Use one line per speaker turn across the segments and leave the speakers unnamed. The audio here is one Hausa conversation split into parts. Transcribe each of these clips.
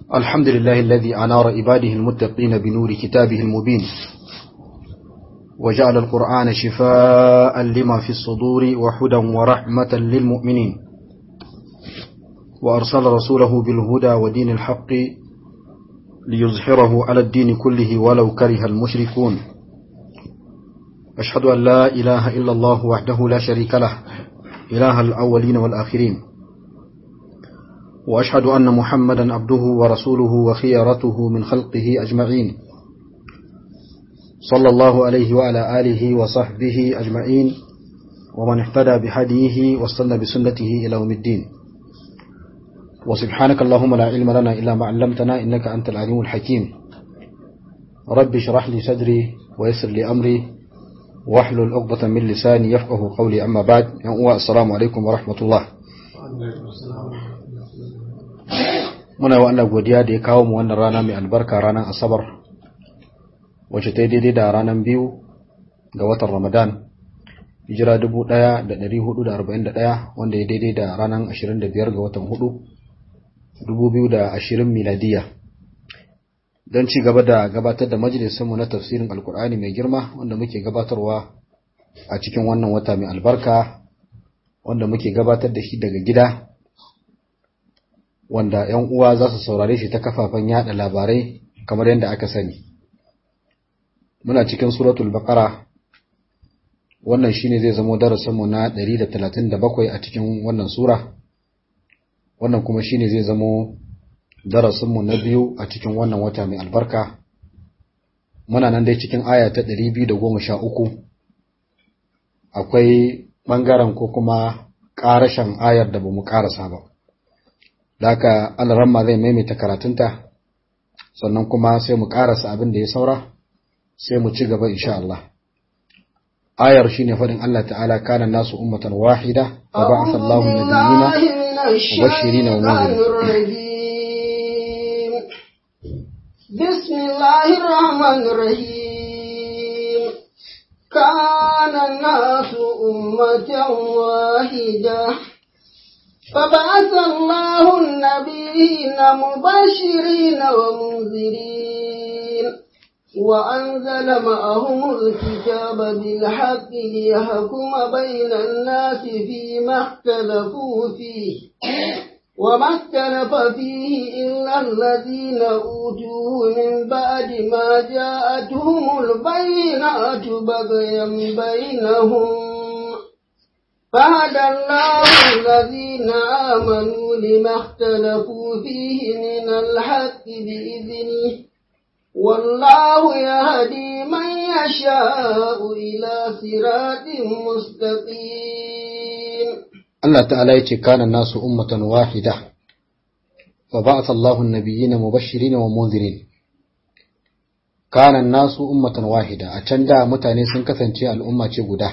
الحمد لله الذي أنار عباده المتقين بنور كتابه المبين وجعل القرآن شفاء لما في الصدور وحدا ورحمة للمؤمنين وأرسل رسوله بالهدى ودين الحق ليظهره على الدين كله ولو كره المشركون أشهد أن لا إله إلا الله وحده لا شريك له إله الأولين والآخرين وأشهد أن محمدا عبده ورسوله وخيرته من خلقه أجمعين صلى الله عليه وعلى آله وصحبه أجمعين ومن اهتدى بهديه واستنى بسنته إلى يوم الدين وسبحانك اللهم لا علم لنا إلا ما علمتنا إنك أنت العليم الحكيم رب اشرح لي صدري ويسر لي أمري واحلل عقدة من لساني يفقه قولي أما بعد السلام عليكم ورحمة الله muna wa Allah godiya da ya kawo mu wannan rana mai albarka ranar asabar wacce ta yi daidai da ranar biyu ga watan ramadan hijira 1441 wanda ya daidai da ranar 25 ga watan 4 2020 miladiya don ci gaba da gabatar da majalisunmu na tafsirin alkur'ani mai girma wanda muke gabatarwa a cikin wannan wata mai albarka wanda muke gabatar da shi daga gida wanda ‘yan uwa za su saurare shi ta kafafen yada labarai kamar yadda aka sani. Muna cikin suratul baqara wannan shine zai zamo darasinmu na 137 a cikin wannan sura, wannan kuma shine zai zamo darasinmu na biyu a cikin wannan wata mai albarka. Muna nan dai cikin aya ta 213 akwai ɓangaren ko kuma ƙarashen ayar da ba mu ƙarasa ba. da haka alaramma zai maimaita karatunta sannan kuma sai mu karasa abin da ya saura sai mu ci gaba insha Allah ayar shine fadin Allah ta'ala kana nasu ummatan wahida wa ba'atha Allahu nabiyina mubashirin wa munzirin
bismillahir rahmanir rahim kana nasu ummatan wahida فبعث الله النبيين مبشرين ومنذرين وأنزل معهم الكتاب بالحق ليحكم بين الناس فيما اختلفوا فيه وما اختلف فيه إلا الذين أوتوه من بعد ما جاءتهم البينات بغيا بينهم فهدى الله الذين آمنوا لما اختلفوا فيه من الحق بإذنه والله يهدي من يشاء إلى صراط مستقيم
الله تعالى كان الناس أمة واحدة فبعث الله النبيين مبشرين ومنذرين كان الناس أمة واحدة أتندى متاني سنكثنتي الأمة guda.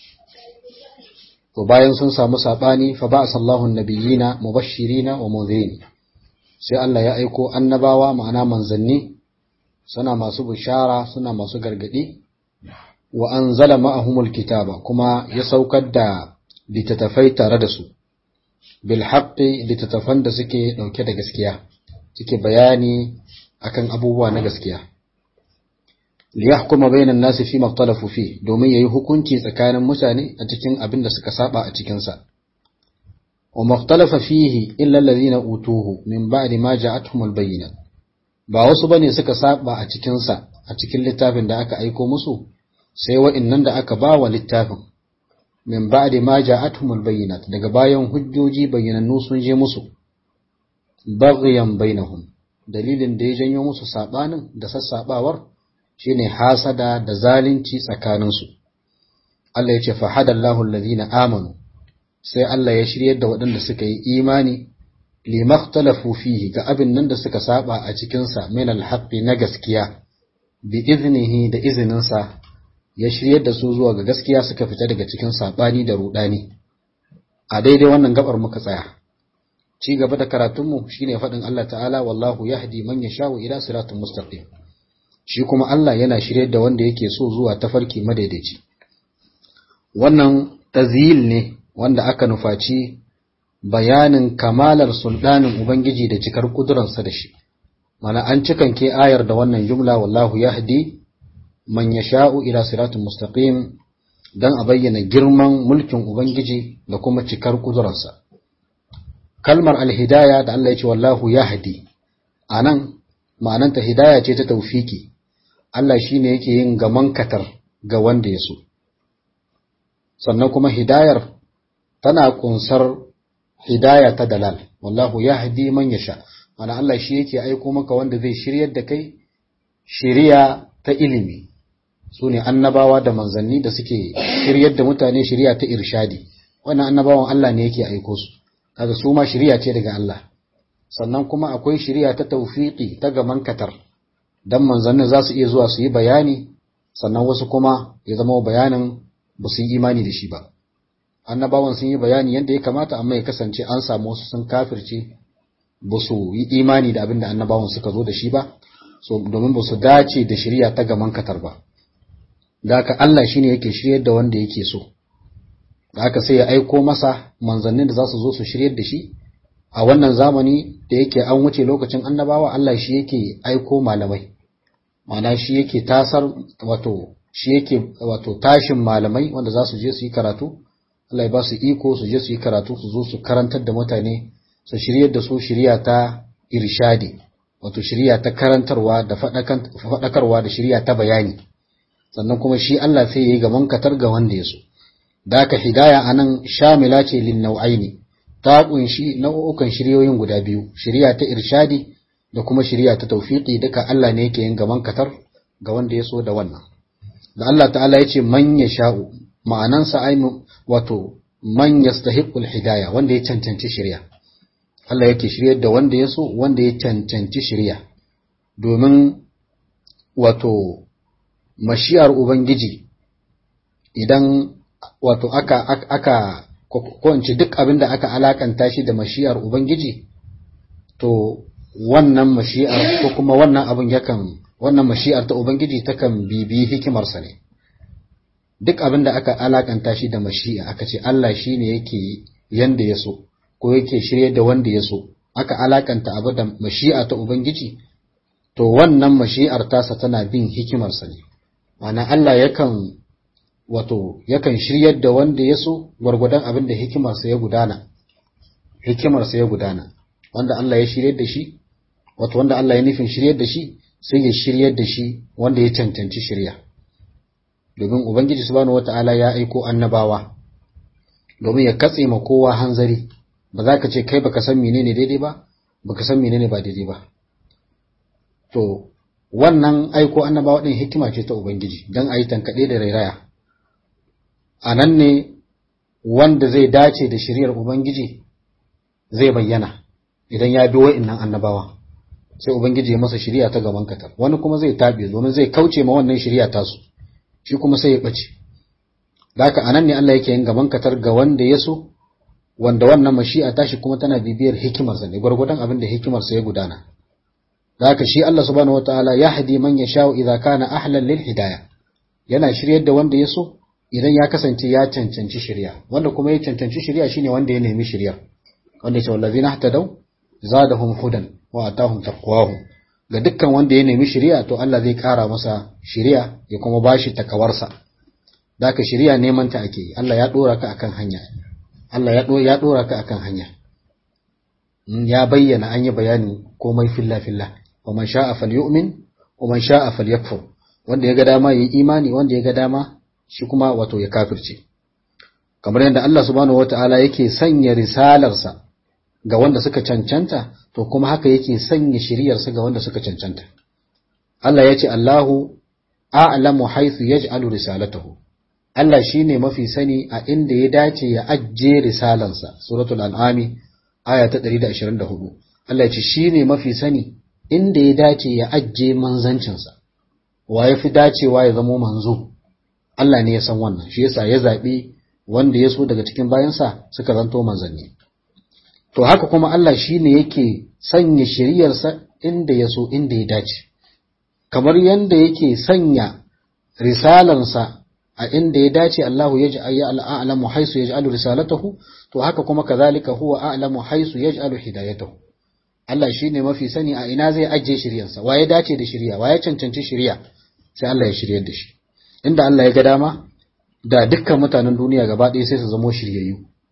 to bayan sun samu sabani fa ba sallahu nabiyina mubashirina wa munzirin sai Allah ya aiko annabawa ma'ana manzanni suna masu bishara suna masu gargadi wa anzala ma'ahumul kitaba kuma ya saukar da littattafai tare da su bil haqqi littattafan da suke dauke da gaskiya suke bayani akan abubuwa na gaskiya liyahkuma bainan nasi fi maktalafu fi domin yayi hukunci tsakanin mutane a cikin abin da suka saba a cikin sa wa maktalafa fihi illa alladhina utuhu min ba'di ma ja'atuhum albayyinat ba wasu bane suka saba a cikin sa a cikin littafin da aka aiko musu sai wa'annan da aka ba wa littafin min ba'di ma ja'atuhum albayyinat daga bayan hujjoji bayyanannu sun je musu baghyan bainahum dalilin da ya janyo musu sabanin da sassabawar shine hasada da zalunci tsakaninsu Allah ya ce fahadallahu allazina amanu sai Allah ya shiryar da waɗanda suka yi imani limaktalafu fihi ga abin nan da suka saba a cikin sa min alhaqqi na gaskiya bi iznihi da izininsa ya shiryar da su zuwa ga gaskiya suka fita daga cikin sabani da rudani a daidai wannan gabar muka tsaya ci gaba da karatunmu shine faɗin Allah ta'ala wallahu yahdi man yasha'u ila siratin mustaqim shi kuma Allah yana shirye da wanda yake so zuwa tafarki madaidaici wannan tazil ne wanda aka nufaci bayanin kamalar sultanin ubangiji da cikar kudurarsa da shi mana an cikanke ayar da wannan jumla wallahu yahdi man yasha'u ila siratin mustaqim dan a bayyana girman mulkin ubangiji da kuma cikar kudurarsa kalmar alhidaya da Allah ya ce wallahu yahdi anan ma'ananta hidaya ce ta taufiki Allah shine yake yin gaman katar ga wanda ya so sannan kuma hidayar tana kunsar hidaya ta dalal wallahu yahdi man yasha mana Allah shi yake aiko maka wanda zai shiryar da kai shiriya ta ilimi sune annabawa da manzanni da suke shiryar da mutane shiriya ta irshadi wannan annabawan Allah ne yake aiko su kaga su ma shiriya ce daga Allah sannan kuma akwai shiriya ta tawfiqi ta gaman katar dan manzannin za su iya zuwa su yi bayani sannan wasu kuma ya zama bayanin ba su yi imani da shi ba annabawan sun yi bayani yadda ya kamata amma ya kasance an samu wasu sun kafirce ba su yi imani da abin da annabawan suka zo da shi ba so domin ba su dace da shirya ta gaman katar ba da haka Allah shine yake shiryar da wanda yake so da haka sai ya aiko masa manzannin da za su zo su shiryar da shi a wannan zamani da yake an wuce lokacin annabawa Allah shi yake aiko malamai ma'ana shi yake tasar wato shi yake wato tashin malamai wanda za su je su yi karatu Allah ya ba su iko su je su yi karatu su zo su karantar da mutane su shiryar da su shirya ta irshadi wato shirya ta karantarwa da faɗakarwa da shirya ta bayani sannan kuma shi Allah sai ya yi gaban katar ga wanda ya so da aka hidaya anan shamila ce lin nau'aini ta kunshi nau'ukan shiryoyin guda biyu shirya ta irshadi da kuma shirya ta tawfiqi duka Allah ne yake yin gaban katar ga wanda ya so da wannan da Allah ta'ala ya ce man sha'u ma'anansa ai wato man yastahiqul hidaya wanda ya cancanci shirya Allah yake shiryar da wanda ya so wanda ya cancanci shirya domin wato mashiyar ubangiji idan wato aka aka ko in ce duk abin da aka alakanta shi da mashiyar ubangiji to wannan mashi'ar ko kuma wannan abin yakan wannan mashi'ar ta ubangiji takan bibi hikimarsa ne duk abin da aka alakanta shi da mashi'a aka ce Allah shi ne yake yanda ya so ko yake shirye da wanda ya so aka alakanta abu da mashi'a ta ubangiji to wannan mashi'ar tasa tana bin hikimarsa ne ma'ana Allah yakan wato yakan shiryar da wanda ya so gwargwadon abin da hikimarsa ya gudana hikimarsa ya gudana wanda Allah ya shiryar da shi wato wanda Allah ya nufin shiryar da shi sai ya shiryar da shi wanda ya cancanci shirya domin ubangiji subhanahu wata'ala ya aiko annabawa domin ya katse ma kowa hanzari ba za ka ce kai baka san menene daidai ba baka san menene ba daidai ba to wannan aiko annabawa din hikima ce ta ubangiji don a yi tankaɗe da rairaya a nan ne wanda zai dace da shiryar ubangiji zai bayyana idan ya bi wa'innan annabawa sai ubangiji ya masa shiriya ta gaban katar wani kuma zai tabe domin zai kauce ma wannan shiriya tasu shi kuma sai ya bace haka anan ne Allah yake yin gaban katar ga wanda ya so wanda wannan mashi'a tashi kuma tana bibiyar hikimarsa ne gwargwadon abin da hikimarsa ya gudana haka shi Allah subhanahu wataala ya hadi man yasha'u idza kana ahlan lil hidayah yana shiryar da wanda ya so idan ya kasance ya cancanci shirya wanda kuma ya cancanci shirya shine wanda ya nemi shirya wanda ya ce wallazina ihtadaw zadahum hudan wa atahum taqwahum ga dukkan wanda ya nemi shiriya to Allah zai kara masa shiriya ya kuma bashi takawarsa daka shiriya neman ta ake Allah ya dora ka akan hanya Allah ya dora ya dora ka akan hanya ya bayyana an yi bayani komai filla filla wa man sha'a falyu'min wa man sha'a falyakfur wanda ya ga dama yayi imani wanda ya ga dama shi kuma wato ya kafirce kamar yadda Allah subhanahu wataala yake sanya risalarsa ga wanda suka cancanta to kuma haka yake sanya shiriyarsa ga wanda suka cancanta Allah ya ce Allahu a'lamu haythu yaj'alu risalatahu Allah shine mafi sani a inda ya dace ya ajje risalansa suratul an'ami aya ta 124 Allah ya ce shine mafi sani inda ya dace ya ajje manzancinsa wa yafi dacewa ya zamo manzo Allah ne ya san wannan shi yasa ya zabi wanda ya so daga cikin bayansa suka zanto manzanni to haka kuma Allah shi ne yake sanya shiriyarsa inda ya so inda ya dace kamar yadda yake sanya risalansa a inda ya dace Allahu ya ji a'lamu haisu yaj'alu risalatahu to haka kuma kazalika huwa a'lamu haisu yaj'alu hidayatahu Allah shine mafi sani a ina zai ajiye shiryarsa waye dace da shirya waye cancanci shirya sai Allah ya shiryar da shi inda Allah ya ga dama da dukkan mutanen duniya gaba ɗaya sai su zamo shiryayyu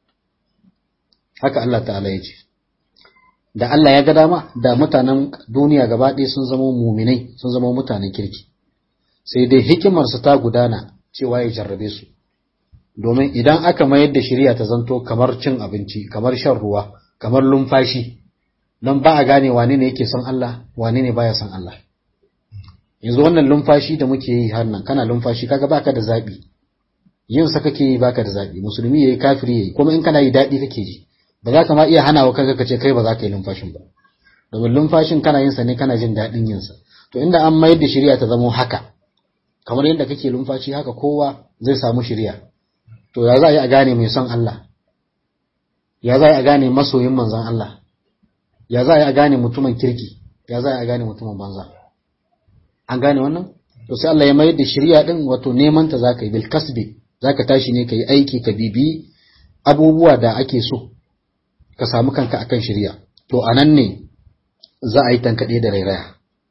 haka Allah ta'ala ya ce da Allah ya ga dama da mutanen duniya gaba ɗaya sun zama muminai sun zama mutanen kirki sai dai hikimarsa ta gudana cewa ya jarrabe su domin idan aka mayar da shirya ta zanto kamar cin abinci kamar shan ruwa kamar lumfashi don ba a gane wane ne yake son Allah wane ne baya son Allah yanzu wannan lumfashi da muke yi har nan kana lumfashi kaga baka da zabi yin sa kake yi baka da zabi musulmi yayi kafiri yayi kuma in kana yi dadi kake ji ba za ka ma iya hanawa kaga kace kai ba za ka yi lumfashin ba domin lumfashin kana yin sa ne kana jin dadin yin sa to inda an mayar da shari'a ta zama haka kamar yadda kake lumfashi haka kowa zai samu shari'a to ya za a yi a gane mai son Allah ya za a yi a gane masoyin manzon Allah ya za a yi a gane mutumin kirki ya za a yi a gane mutumin banza an gane wannan to sai Allah ya mayar da shari'a din wato neman ta zaka yi bil kasbi zaka tashi ne kai aiki ka bibi abubuwa da ake so ka samu kanka akan shari'a to anan ne za a yi tankade da rairaya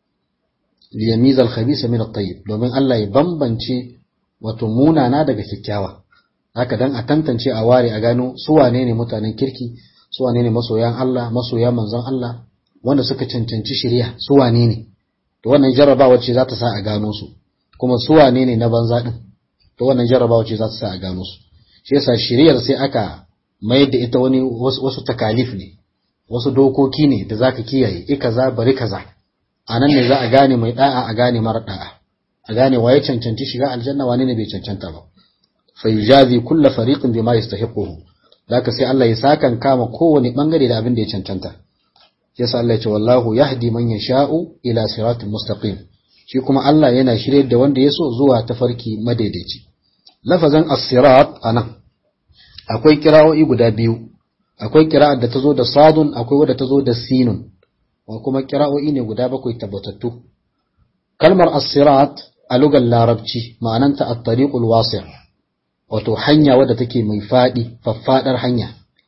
li yamiza al khabisa min at tayyib domin Allah ya bambance wato munana daga kyakkyawa haka dan a tantance a ware a gano su wane ne mutanen kirki su wane ne masoyan Allah masoyan manzon Allah wanda suka cancanci shari'a su wane ne to wannan jarrabawa ce za ta sa a gano su kuma su wane ne na banza din to wannan jarrabawa ce za ta sa a gano su shi yasa shari'ar sai aka mayar da ita wani wasu, wasu takalif ne wasu dokoki ne da zaka kiyaye i kaza bari kaza a nan ne za a gane mai da'a a gane mara da'a a gane waye cancanci shiga aljanna wane ne bai cancanta ba fa yujazi kullu fariqin bima yastahiquhu zaka sai Allah ya sakan kama kowane bangare da abin da ya cancanta yasa Allah ya ce wallahu yahdi man yasha'u ila siratin mustaqim shi kuma Allah yana shirye da wanda ya so zuwa tafarki madaidaici lafazan as-sirat anan akwai kira'o'i guda biyu akwai kira'ar da tazo da sadun akwai wadda tazo da sinun wa kuma kira'o'i ne guda bakwai tabbatattu kalmar as-sirat a lugar larabci ma'ananta at-tariqul wasi' wato hanya wadda take mai fadi faffadar hanya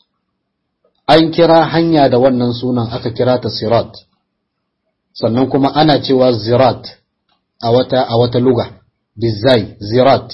an kira hanya da wannan sunan aka kira ta sirat sannan kuma ana cewa zirat a wata a wata luga bizai zirat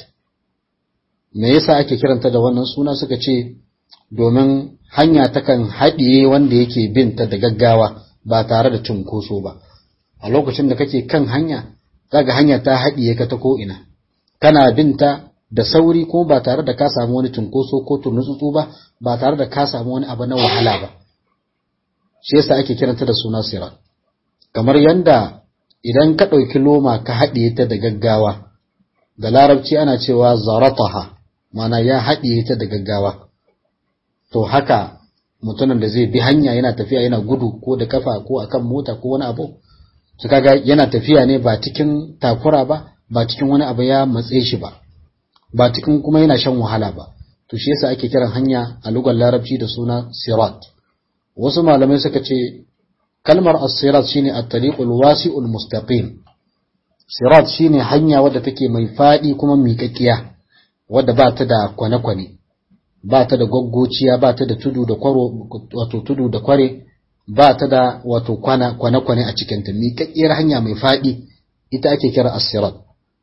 me yasa ake kiranta da wannan suna suka ce domin hanya takan haɗiye wanda yake binta da gaggawa ba tare da cunkoso ba a lokacin da kake kan hanya kaga hanya ta haɗiye ka ta ko'ina kana binta da sauri ko ba tare da ka samu wani cunkoso ko turnutsutsu ba ba tare da ka samu wani abu na wahala ba shi yasa ake kiranta da suna sirat kamar yanda idan ka ɗauki loma ka haɗiye ta da gaggawa da larabci ana cewa zarataha mana ya haɗiye ta da gaggawa to haka mutumin da zai bi hanya yana tafiya yana gudu ko da kafa ko akan mota ko wani abu su kaga yana tafiya ne ba cikin takura ba ba cikin wani abu ya matse shi ba ba cikin kuma yana shan wahala ba to shi yasa ake kiran hanya a lugar larabci da suna sirat wasu malamai suka ce kalmar as-sirat shine at-tariqul wasi'ul mustaqim sirat shine hanya wadda take mai fadi kuma miƙaƙiya wadda ba ta da kwane-kwane ba ta da gaggociya ba ta da tudu da kwaro wato tudu da kware ba ta da wato kwana kwane-kwane a cikinta miƙaƙƙiyar hanya mai fadi ita ake kira as-sirat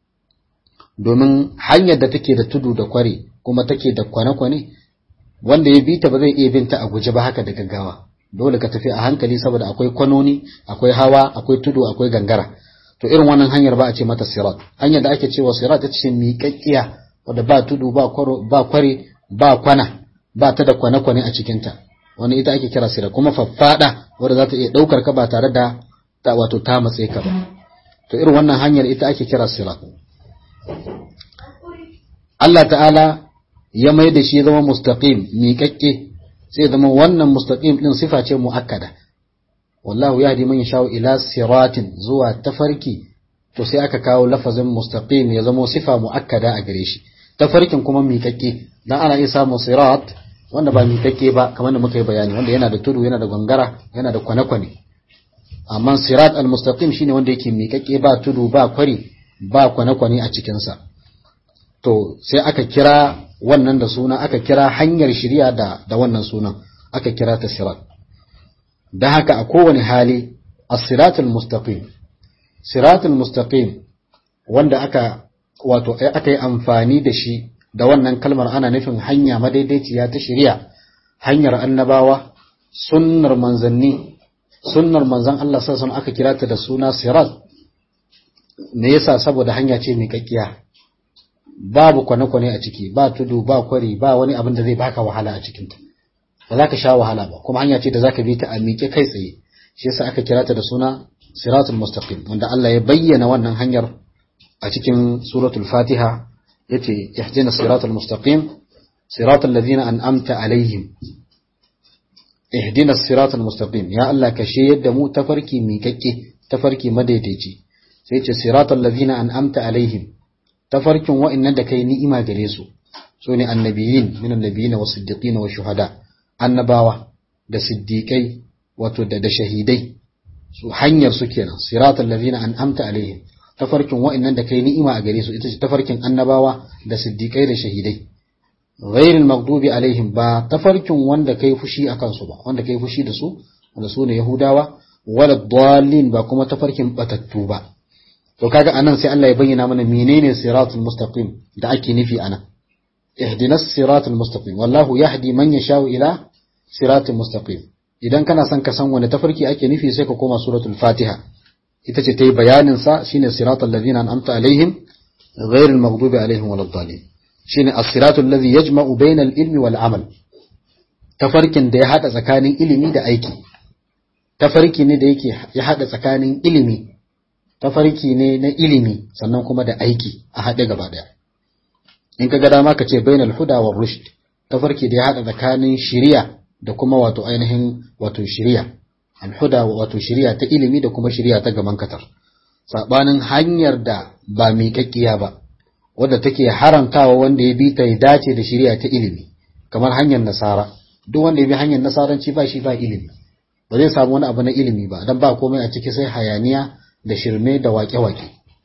domin hanyar da take da tudu da kware kuma take da kwane-kwane wanda ya bi ta ba zai iya binta a guje ba haka da gaggawa dole ka tafi a hankali saboda akwai kwanoni akwai hawa akwai tudu akwai gangara to irin wannan hanyar ba a ce mata sirat hanyar da ake cewa sirat ita ce miƙaƙƙiya wadda ba tudu ba kwaro ba kware ba kwana ba ta da kwane-kwane a cikinta wani ita ake kira sirat kuma faffada wadda za ta iya ɗaukar ka ba tare da ta wato ta matse ka ba to irin wannan hanyar ita ake kira sirat Allah ta'ala ya mai da shi ya zama mustaqim miƙaƙƙe sai zama wannan mustaqim din sifa ce muakkada wallahu yahdi man yasha ila siratin zuwa tafarki to sai aka kawo lafazin mustaqim ya zama sifa muakkada a gare shi tafarkin kuma miƙaƙƙe dan ana iya samun sirat wanda ba miƙaƙƙe ba kamar da muka yi bayani wanda yana da tudu yana da gangara yana da kwane-kwane amma sirat al-mustaqim shine wanda yake miƙaƙƙe ba tudu ba kwari ba kwane-kwane a cikinsa to sai aka kira wannan da suna aka kira hanyar shirya da da wannan sunan aka kira ta sirat da haka a kowane hali as-siratul mustaqim siratul mustaqim wanda aka wato aka yi amfani da shi da wannan kalmar ana nufin hanya madaidaiciya ta shari'a hanyar annabawa sunnar manzanni sunnar manzan Allah sassan aka kira ta da suna sirat me yasa saboda hanya ce mai kakkiya babu kwane-kwane a ciki ba tudu ba kwari ba wani abin da zai baka wahala a cikinta ba za ka sha wahala ba kuma hanya ce da za ka bi ta a miƙe kai tsaye shi yasa aka kira ta da suna siratul mustaqim wanda Allah ya bayyana wannan hanyar a cikin suratul fatiha yace ihdina siratal mustaqim siratal ladina an'amta alaihim ihdina siratal mustaqim ya Allah ka shayar da mu tafarki miƙaƙƙe tafarki madaidaici sai yace siratal ladina an'amta alaihim tafarkin wa'annan da kai ni'ima gare su su ne annabiyin min annabiyina was siddiqin wa shuhada annabawa da siddiqai wato da da shahidai su hanyar su kenan siratal ladina an'amta alaihim tafarkin wa'annan da kai ni'ima a gare su ita ce tafarkin annabawa da siddiqai da shahidai ghairil maghdubi alaihim ba tafarkin wanda kai fushi akan su ba wanda kai fushi da su wanda su ne yahudawa wala dallin ba kuma tafarkin batattu ba to kaga anan sai Allah ya bayyana mana menene siratul mustaqim da ake nufi anan ihdinas siratul mustaqim wallahu yahdi man yashau ila siratul mustaqim idan kana son ka san wani tafarki ake nufi sai ka koma suratul fatiha ita ce ta yi bayanin sa shine siratul ladina an'amta alaihim ghairil maghdubi alaihim waladdallin shine as-siratul ladhi yajma'u bainal ilmi wal amal tafarkin da ya hada tsakanin ilimi da aiki tafarki ne da yake ya hada tsakanin ilimi tafarki ne na ilimi sannan kuma da aiki a haɗe gaba ɗaya in ka ga dama ka ce bainal huda wa rushd tafarki da ya haɗa tsakanin shiriya da kuma wato ainihin wato shiriya al huda wato shiriya ta ilimi da kuma shiriya ta gaban katar sabanin hanyar da ba miƙaƙƙiya ba wadda take haramtawa wanda ya bi ta ya dace da shiriya ta ilimi kamar hanyar nasara duk wanda ya bi hanyar nasaranci ba shi ba ilimi ba zai samu wani abu na ilimi ba dan ba komai a ciki sai hayaniya da shirme da waƙe-waƙe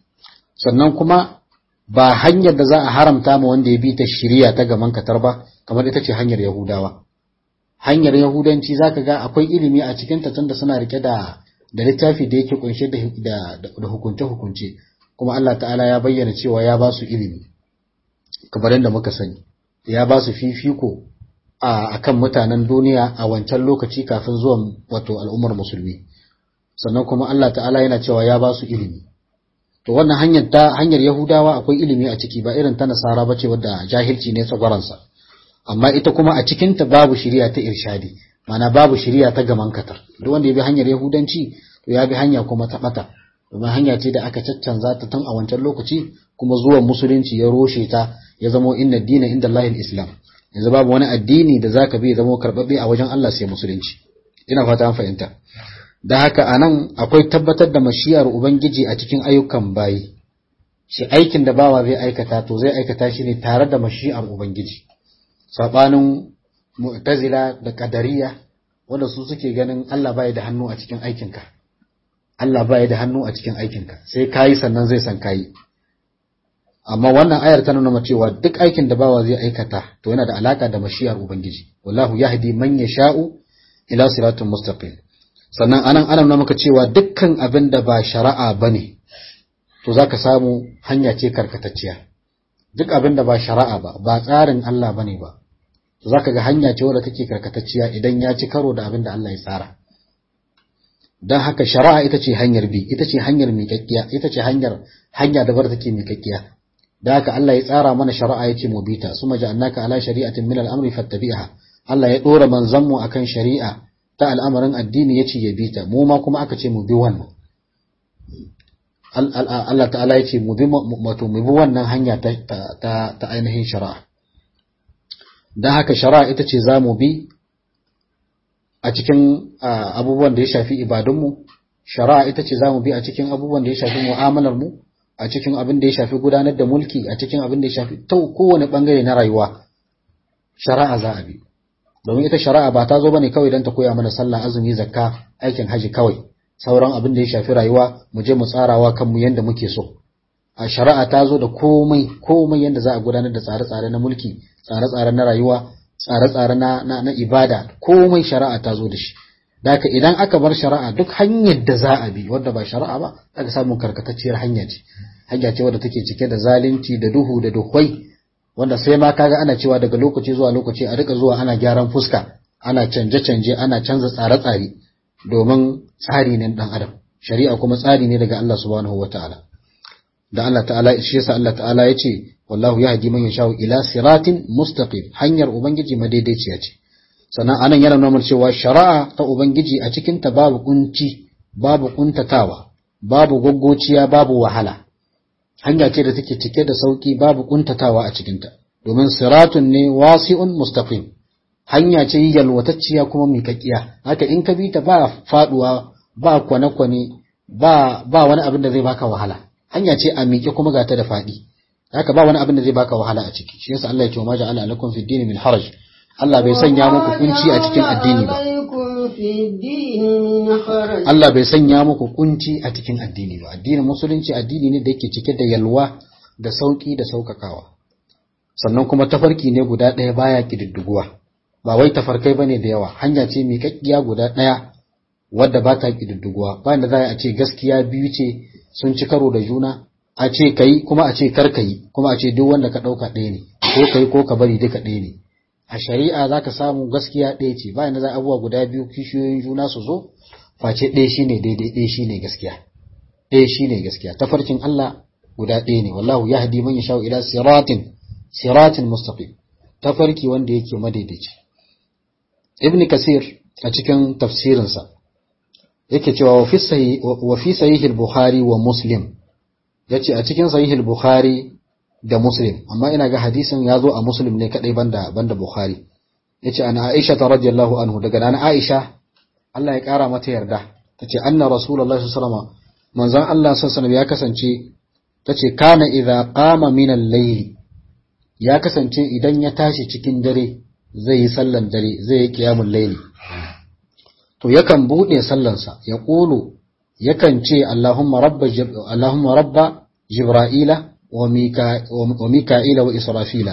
sannan kuma ba hanyar da za a haramta ma wanda ya bi ta shirya ta gaman katar ba kamar ita ce hanyar yahudawa hanyar yahudanci za ka ga akwai ilimi a cikin ta tunda suna rike da da littafi da yake kunshe da da hukunce-hukunce kuma Allah ta'ala ya bayyana cewa ya ba su ilimi kamar yadda muka sani ya ba su fifiko a akan mutanen duniya a wancan lokaci kafin zuwan wato al'ummar musulmi sannan kuma Allah ta'ala yana cewa ya ba su ilimi to wannan hanyar ta hanyar yahudawa akwai ilimi a ciki ba irin ta nasara ba ce wadda jahilci ne tsagwaransa amma ita kuma a cikinta babu shiriya ta irshadi mana babu shiriya ta gaman katar duk wanda ya bi hanyar yahudanci to ya bi hanya kuma ta bata domin hanya ce da aka caccanza ta tun a wancan lokaci kuma zuwan musulunci ya roshe ta ya zamo inna dina inda Allahil islam yanzu babu wani addini da zaka bi ya zamo karbabbe a wajen Allah sai musulunci ina fata an fahimta da haka anan akwai tabbatar da mashiyar ubangiji a cikin ayyukan bayi shi aikin da bawa zai aikata to zai aikata shi ne tare da mashiyar ubangiji sabanin mu'tazila da qadariya wanda su suke ganin Allah bai da hannu a cikin aikinka Allah bai da hannu a cikin aikinka sai kayi sannan zai san kayi amma wannan ayar ta nuna cewa duk aikin da bawa zai aikata to yana da alaka da mashiyar ubangiji wallahu yahdi man yasha'u ila siratin mustaqim sannan anan ana nuna maka cewa dukkan abin da ba shari'a bane to zaka samu hanya ce karkatacciya duk abin da ba shari'a ba ba tsarin Allah bane ba to zaka ga hanya ce wadda take karkatacciya idan ya ci karo da abin da Allah ya tsara dan haka shari'a ita ce hanyar bi ita ce hanyar miƙaƙƙiya ita ce hanyar hanya da bar take miƙaƙƙiya da haka Allah ya tsara mana shari'a yace mu bita suma ja'alnaka ala shari'atin min al-amri fattabi'ha Allah ya dora manzon mu akan shari'a ta al'amarin addini ya ce ya bi ta, mu ma kuma aka ce mu bi wannan. Allah ta'ala ya ce mu bi wannan hanya ta ainihin shari'a. Don haka shari'a ita ce za mu bi a cikin abubuwan da ya shafi ibadunmu, shari'a ita ce za mu bi a cikin abubuwan da ya shafi mu'amalarmu, a cikin abin da ya shafi gudanar da mulki, a cikin abin da ya shafi ta kowane ɓangare na rayuwa, shari'a za a bi. domin ita shari'a ba ta zo bane kawai don ta koya mana sallah azumi zakka aikin haji kawai sauran abin da ya shafi rayuwa mu je mu tsarawa kanmu yanda muke so a shari'a ta zo da komai komai yanda za a gudanar da tsare-tsare na mulki tsare-tsare na rayuwa tsare-tsare na, na, na ibada komai shari'a ta zo da shi Daka idan aka bar shari'a duk hanyar da za a bi wadda ba shari'a ba aka samu karkatacciyar hanya ce hanya ce wadda take cike da zalunci da duhu da duhwai wanda sai ma kaga ana cewa daga lokaci zuwa lokaci a rika zuwa ana gyaran fuska ana canje-canje ana canza tsare-tsare domin tsari ne dan adam shari'a kuma tsari ne daga Allah subhanahu wataala da Allah ta'ala shi yasa Allah ta'ala ya ce wallahu yahdi man yashau ila siratin mustaqim hanyar ubangiji madaidaiciya ce sannan anan yana nuna cewa shari'a ta ubangiji a cikin ta babu kunci babu kuntatawa babu goggociya babu wahala hanya ce da take cike da sauki babu kuntatawa a cikin ta domin siratun ne wasi'un mustaqim hanya ce yalwatacciya kuma miƙaƙiya haka in ka bi ta ba faduwa ba kwane-kwane ba ba wani abin da zai baka wahala hanya ce a miƙe kuma ga ta da faɗi haka ba wani abin da zai baka wahala a ciki shi yasa Allah ya ce wa maja'ala alakum fi dini min haraj Allah bai sanya muku kunci a cikin addini ba Allah bai sanya muku kunci a cikin addini ba addinin musulunci addini ne da yake cike da yalwa da sauki da saukakawa sannan kuma tafarki ne guda ɗaya baya kididdiguwa ba wai tafarkai bane da yawa hanya ce miƙaƙƙiya guda ɗaya wadda ba ta kididdiguwa ba da za a ce gaskiya biyu ce sun ci karo da juna a ce kai kuma a ce kar kai kuma a ce duk wanda ka ɗauka ɗaya ne ko kai ko ka bari duka ɗaya ne a shari'a za ka samu gaskiya ɗaya ce bayan da za abubuwa guda biyu kishiyoyin juna su zo face ɗaya shine daidai ɗaya shine gaskiya ɗaya shine gaskiya tafarkin Allah guda ɗaya ne wallahu yahdi man yasha ila siratin siratin mustaqim tafarki wanda yake madaidaici ibn kasir a cikin tafsirinsa yake cewa wa fi sahih al-bukhari wa muslim yace a cikin sahih al-bukhari da muslim amma ina ga hadisin ya zo a muslim ne kadai banda banda bukhari yace ana aisha radhiyallahu anhu daga nan aisha Allah ya kara mata yarda tace anna rasulullahi sallallahu alaihi wasallam manzon Allah sallallahu alaihi ya kasance tace kana idza qama min al-layl ya kasance idan ya tashi cikin dare zai yi sallan dare zai yi qiyamul layli to yakan bude sallansa ya kulu yakan ce Allahumma rabba Allahumma rabba jibra'ila وميكائيل وإسرافيل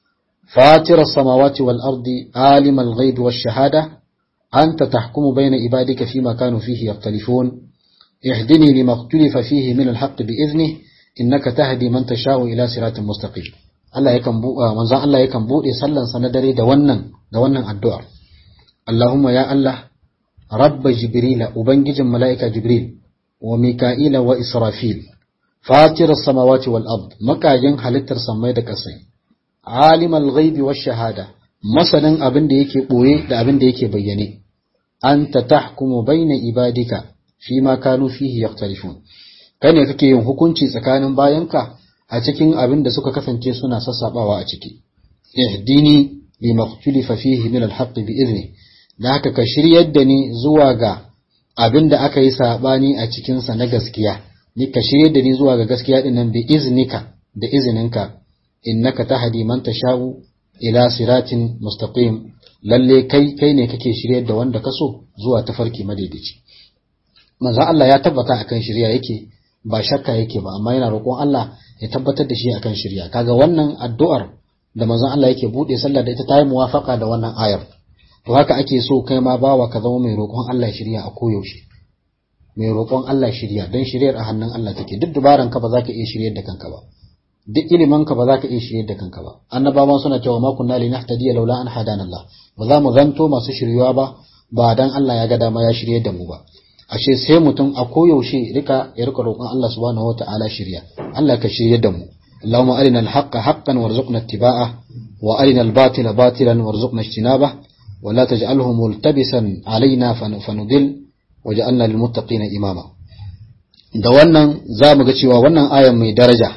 فاطر السماوات والأرض عالم الغيب والشهادة أنت تحكم بين عبادك فيما كانوا فيه يختلفون اهدني لما اختلف فيه من الحق بإذنه إنك تهدي من تشاء إلى صراط مستقيم Allah yakan buɗe manzon Allah yakan buɗe sallan sa na dare da wannan da wannan addu'ar Allahumma ya Allah rabba jibrila ubangijin mala'ika jibril wa mika'ila wa israfil fatir samawati wal ard makajin halittar samai da kasai alimal ghaibi wash shahada masanin abin da yake boye da abin da yake bayyane anta tahkumu baina ibadika fi ma kanu fihi yakhtalifun kai ne kake yin hukunci tsakanin bayanka a cikin abin da suka kasance suna sassabawa a ciki ihdini lima ikhtalafa fihi min al-haqq bi idni da haka ka shiryar da ni zuwa ga abin da aka yi sabani a cikin sa na gaskiya ni ka shirye da ni zuwa ga gaskiya din nan bi iznika da izininka innaka tahdi man tasha'u ila siratin mustaqim lalle kai kai ne kake shiryar da wanda kaso zuwa tafarki madaidaici manzo Allah ya tabbata akan shirya yake ba shakka yake ba amma yana roƙon Allah ya tabbatar da shi akan shirya kaga wannan addu'ar da manzon Allah yake bude sallah da ita ta yi muwafaka da wannan ayar to haka ake so kai ma bawa ka zama mai roƙon Allah shirya a koyaushe mai roƙon Allah shirya don shiryar a hannun Allah take duk dubaran ka ba za ka iya shiryar da kanka ba duk ilimin ka ba za ka iya shiryar da kanka ba annabawan suna cewa ma kunna linahtadiya laula an hadana Allah ba za mu zanto masu shiryuwa ba ba dan Allah ya ga dama ya shiryar da mu ba ashe sai mutum a koyaushe rika ya rika roƙon Allah subhanahu wata'ala shirya Allah ka shirya da mu Allahumma arina al-haqqa haqqan warzuqna ittiba'a wa arina al-batila batilan warzuqna ijtinaba wa la taj'alhu multabisan alaina fanudil waj'alna lil muttaqina imama da wannan za mu ga cewa wannan ayan mai daraja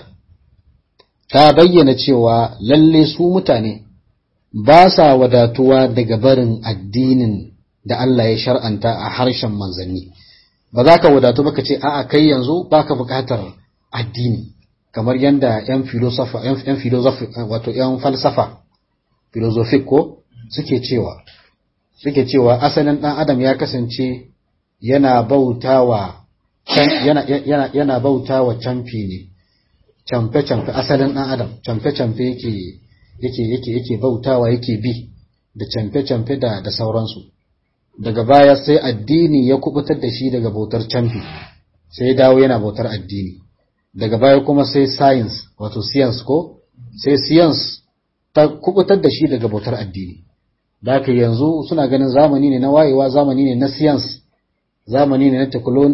ta bayyana cewa lalle su mutane ba sa wadatuwa daga barin addinin da Allah ya shar'anta a harshen manzanni ba za ka wadatu ba ka ce a'a kai yanzu baka bukatar addini kamar yadda yan filosofa yan filosofi wato yan falsafa philosophic ko suke cewa suke cewa asalin dan adam ya kasance yana bautawa yana yana yana bautawa camfi ne camfe camfe asalin dan adam camfe camfe yake yake yake yake bautawa yake bi da camfe camfe da da sauransu daga baya sai addini ya kubutar da shi daga bautar canfi sai ya dawo yana bautar addini daga baya kuma sai science wato science ko sai science ta kubutar da shi daga bautar addini da haka yanzu suna ganin zamani ne na wayewa zamani ne na science zamani ne na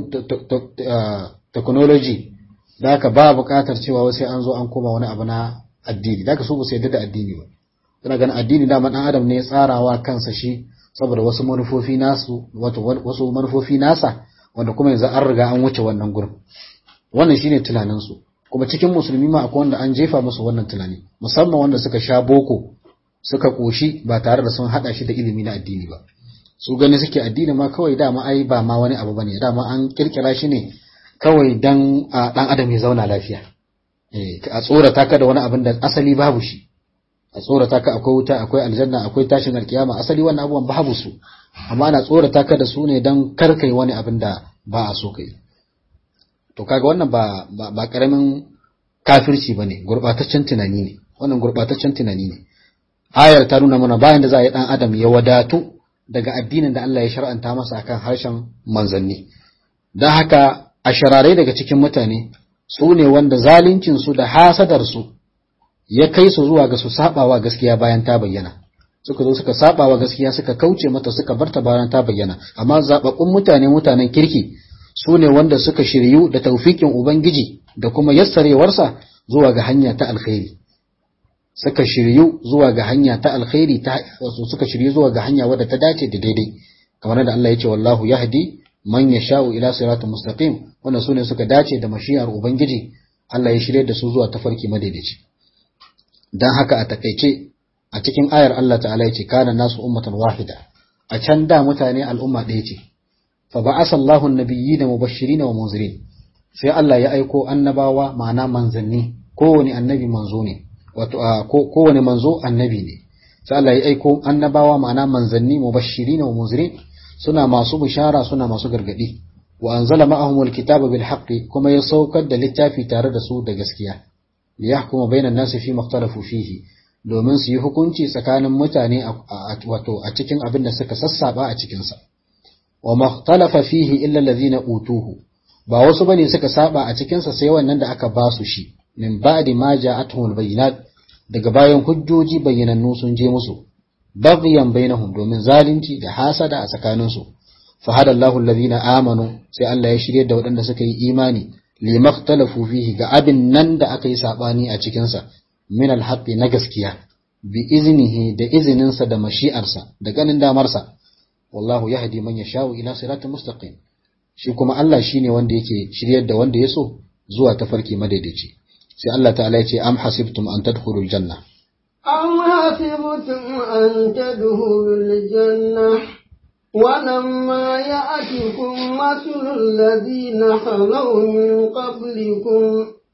technology da haka ba buƙatar cewa sai an zo an koma wani abu na addini da haka su ba su yadda da addini ba suna ganin addini dama dan adam ne ya tsarawa kansa shi saboda wasu manufofi nasu wato wasu manufofi nasa wanda kuma yanzu an riga an wuce wannan gurin wannan shine tunaninsu kuma cikin musulmi ma akwai wanda an jefa musu wannan tunani musamman wanda suka sha boko suka koshi ba tare da sun hada shi da ilimi na addini ba su gani suke addini ma kawai dama ai ba ma wani abu bane dama an kirkira shi ne kawai dan dan adam ya zauna lafiya eh a tsorata ka da wani abin da asali babu shi a tsorata ka akwai wuta akwai aljanna akwai tashin alkiyama asali wannan abubuwan babu su amma ana tsorata ka da su ne dan kar kai wani abin da ba a so kai to kaga wannan ba ba, ba karamin kafirci bane gurbataccen tunani ne wannan gurbataccen tunani ne ayar ta nuna mana bayan da za a yi dan adam ya wadatu daga addinin da Allah ya shar'anta masa akan harshen manzanni don haka a shararai daga cikin mutane su ne wanda zalincin su da hasadar su ya kai su zuwa ga su sabawa gaskiya bayan ta bayyana suka zo suka sabawa gaskiya suka kauce mata suka barta bayan ta bayyana amma zababbun mutane mutanen kirki su ne wanda suka shiryu da taufikin ubangiji da kuma yassarewarsa zuwa ga hanya ta alkhairi suka shiryu zuwa ga hanya ta alkhairi ta wasu suka shiryu zuwa ga hanya wadda ta dace da daidai kamar da Allah ya ce wallahu yahdi man yasha'u ila siratin mustaqim wannan sune suka dace da mashiyar ubangiji Allah ya shirye da su zuwa tafarki madaidaici dan haka a takeice a cikin ayar Allah ta'ala ya ce kana nasu ummatan wahida a can da mutane al'umma ɗaya ce fa ba'asa Allahu an-nabiyyina mubashirin wa munzirin sai Allah ya aiko annabawa ma'ana manzanni kowane annabi manzo ne wato kowane manzo annabi ne sai Allah ya aiko annabawa ma'ana manzanni mubashirin wa munzirin suna masu bishara suna masu gargadi wa anzala ma'ahumul kitaba bil haqqi kuma ya saukar da littafi tare da su da gaskiya liyahkuma bainan nasi fi makhtalafu fihi domin su yi hukunci tsakanin mutane wato a cikin abin da suka sassaba a cikin sa wa makhtalafa fihi illa allazina utuhu ba wasu bane suka saba a cikin sa sai wannan da aka ba su shi min ba'di ma ja'atuhul bayyinat daga bayan hujjoji bayyanannu sun je musu baghyan bainahum domin zalunci da hasada a tsakaninsu fa hada Allahu alladhina amanu sai Allah ya shirye da waɗanda suka yi imani limaktalafu fihi ga abin nan da aka yi sabani a cikin sa min alhaqqi na gaskiya bi iznihi da izininsa da mashi'arsa da ganin damarsa wallahu yahdi man yasha'u ila siratin mustaqim shi kuma Allah shine wanda yake shiryar da wanda ya so zuwa tafarki madaidaici sai Allah ta'ala ya ce am hasibtum an tadkhulul janna
أم حسبتم أن تدخلوا الجنة ولما يأتكم مثل الذين خلوا من قبلكم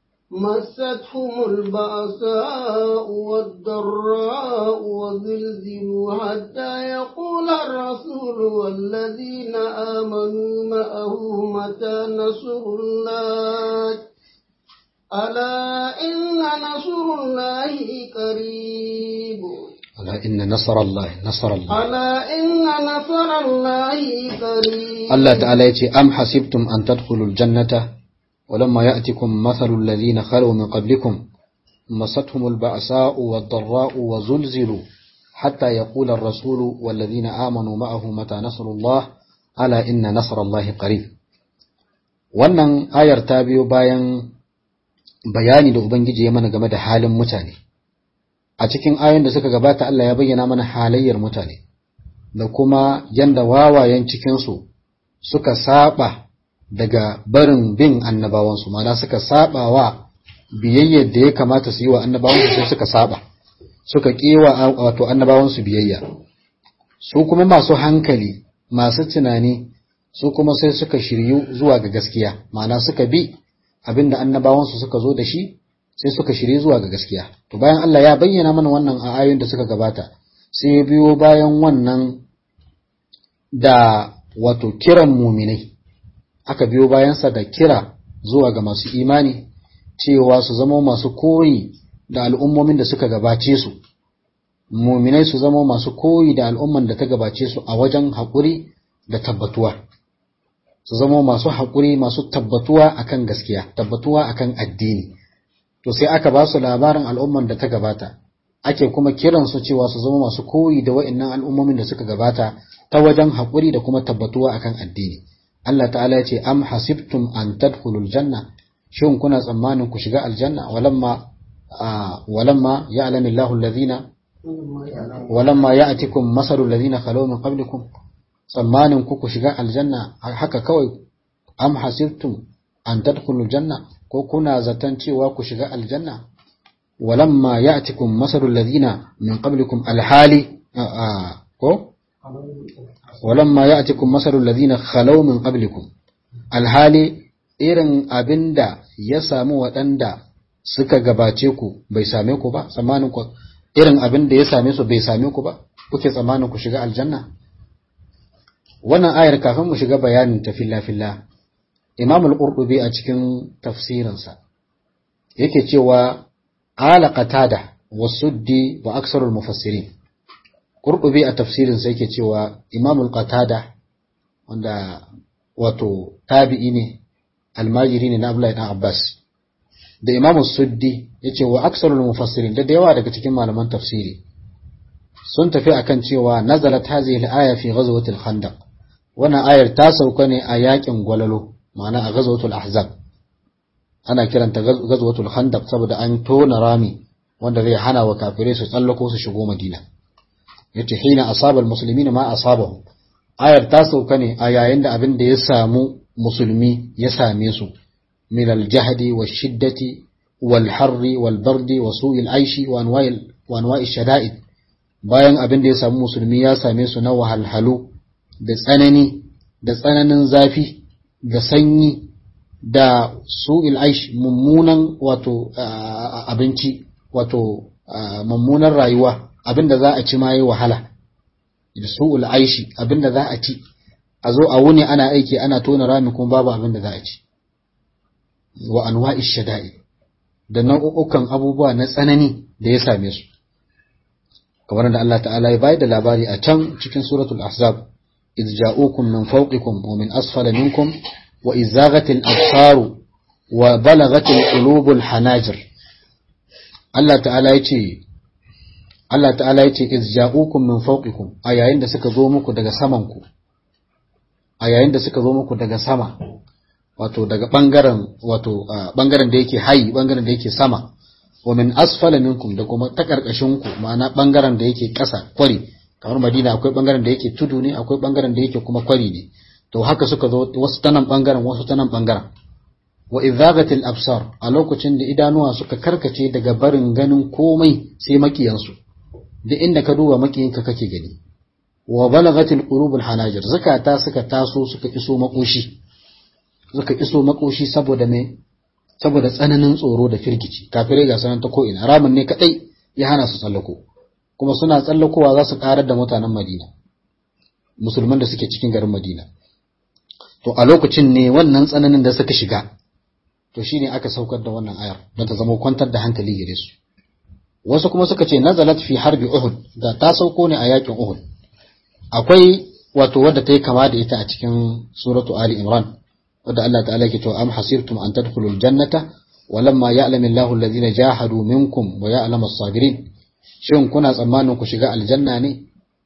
مستهم البأساء والضراء وزلزلوا حتى يقول الرسول والذين آمنوا معه متى نصر الله ألا إن نصر الله قريب
ألا إن نصر الله نصر الله
ألا إن نصر الله قريب
الله تعالى يتي أم حسبتم أن تدخلوا الجنة ولما يأتكم مثل الذين خلوا من قبلكم مستهم البأساء والضراء وزلزلوا حتى يقول الرسول والذين آمنوا معه متى نصر الله ألا إن نصر الله قريب wannan ayar ta biyo bayan bayani da Ubangiji ya mana game da halin mutane. A cikin ayoyin da suka gabata Allah ya bayyana mana halayyar mutane, da kuma yanda wawayen cikinsu suka saba daga barin bin annabawansu, mana suka saba wa biyayyar da ya kamata su yi wa annabawansu sai suka saba, suka ƙewa wato annabawansu biyayya. Su kuma masu hankali, masu tunani, su kuma sai suka shiryu zuwa ga gaskiya, mana suka bi abinda annabawansu suka zo da shi sai suka shirye zuwa ga gaskiya to bayan Allah ya bayyana mana wannan a ayoyin da suka gabata sai ya biyo bayan wannan da wato kiran muminai aka biyo bayansa da kira zuwa ga masu imani cewa su zama masu koyi da al'ummomin da suka gabace su muminai su zama masu koyi da al'umman da ta gabace su a wajen haƙuri da tabbatuwa su zama masu haƙuri masu tabbatuwa akan gaskiya tabbatuwa akan addini to sai aka ba su labarin al'umman da ta gabata ake kuma kiran su cewa su zama masu koyi da wa'annan al'ummomin da suka gabata ta wajen haƙuri da kuma tabbatuwa akan addini Allah ta'ala ya ce am hasibtum an tadkhulul janna shin kuna tsammanin ku shiga aljanna walamma walamma ya'lamu Allahu alladhina walamma ya'tikum masalu alladhina khalaw min qablikum tsammanin ku ku shiga aljanna haka kawai am hasibtum an tadkhulul janna ko kuna zaton cewa ku shiga aljanna walamma ya'tikum masalul ladina min qablikum alhali ko walamma ya'tikum masalul ladina khalaw min qablikum alhali irin abinda ya samu waɗanda suka gabace ku bai same ku ba tsammanin ku irin abinda ya same su bai same ku ba kuke tsammanin ku shiga aljanna wannan ayar kafin mu shiga bayanin ta filla filla Imam al-Qurtubi a cikin tafsirinsa yake cewa ala qatada wa suddi wa aksarul mufassirin Qurtubi a tafsirinsa yake cewa Imam al-Qatada wanda wato tabi'i ne almajiri ne na Abdullahi dan Abbas da Imam suddi yace wa aksarul mufassirin da yawa daga cikin malaman tafsiri sun tafi akan cewa nazalat hadhihi al-aya fi ghazwati al-khandaq wannan ayar ta sauka ne a yakin gwalalo ma'ana a ghazwatul ahzab ana kiranta ghazwatul khandaq saboda an tona rami wanda zai hana wa kafirai su tsallako su shigo madina yace hina asaba almuslimina ma asabahu ayar ta sauka ne a yayin da abin da ya samu musulmi ya same su min aljahdi washiddati walharri walbardi wa su'il aishi wa anwa'il wa anwa'i shada'id bayan abin da ya samu musulmi ya same su na wahalhalu da tsanani da tsananin zafi da sanyi da su'il aish mummunan wato abinci wato mummunan rayuwa abinda za a ci ma yi wahala da su'ul aishi abinda za a ci a zo a wuni ana aiki ana tona rami kuma babu abinda za a ci wa anwa'i shada'i da nau'ukan abubuwa na tsanani da ya same su kamar da Allah ta'ala ya bayar da labari a can cikin suratul ahzab إذ جاءوكم من فوقكم ومن أسفل منكم وإذ زاغت الأبصار وبلغت القلوب الحناجر الله تعالى يتي Allah ta'ala ya ce iz ja'ukum min fawqikum a yayin da suka zo muku daga saman ku a yayin da suka zo muku daga sama wato daga bangaren wato bangaren da yake hayi bangaren da yake sama wa min asfala minkum da kuma ta karkashin ku ma'ana bangaren da yake ƙasa kwari kamar Madina akwai bangaren da yake tudu ne akwai bangaren da yake kuma kwari ne to haka suka zo wasu ta nan bangaren wasu ta nan bangaren wa idhagatil absar a lokacin da idanuwa suka karkace daga barin ganin komai sai makiyansu duk inda ka duba makiyinka kake gani wa balagatil qulubul hanajir zakata suka taso suka iso makoshi suka iso makoshi saboda me saboda tsananin tsoro da firgici kafirai ga sanan ta ko ina ramin ne kadai ya hana su tsallako kuma suna tsallakowa za su karar da mutanen Madina musulman da suke cikin garin Madina to a lokacin ne wannan tsananin da suka shiga to shine aka saukar da wannan ayar don ta zama kwantar da hankali gare su wasu kuma suka ce nazalat fi harbi Uhud da ta sauko ne a yakin Uhud akwai wato wadda ta yi kama da ita a cikin suratu Ali Imran wadda Allah ta'ala yake cewa am hasibtum an tadkhulul jannata walamma ya'lamu Allahu alladhina jahadu minkum wa ya'lamu as-sabirin shin kuna tsammanin ku shiga aljanna ne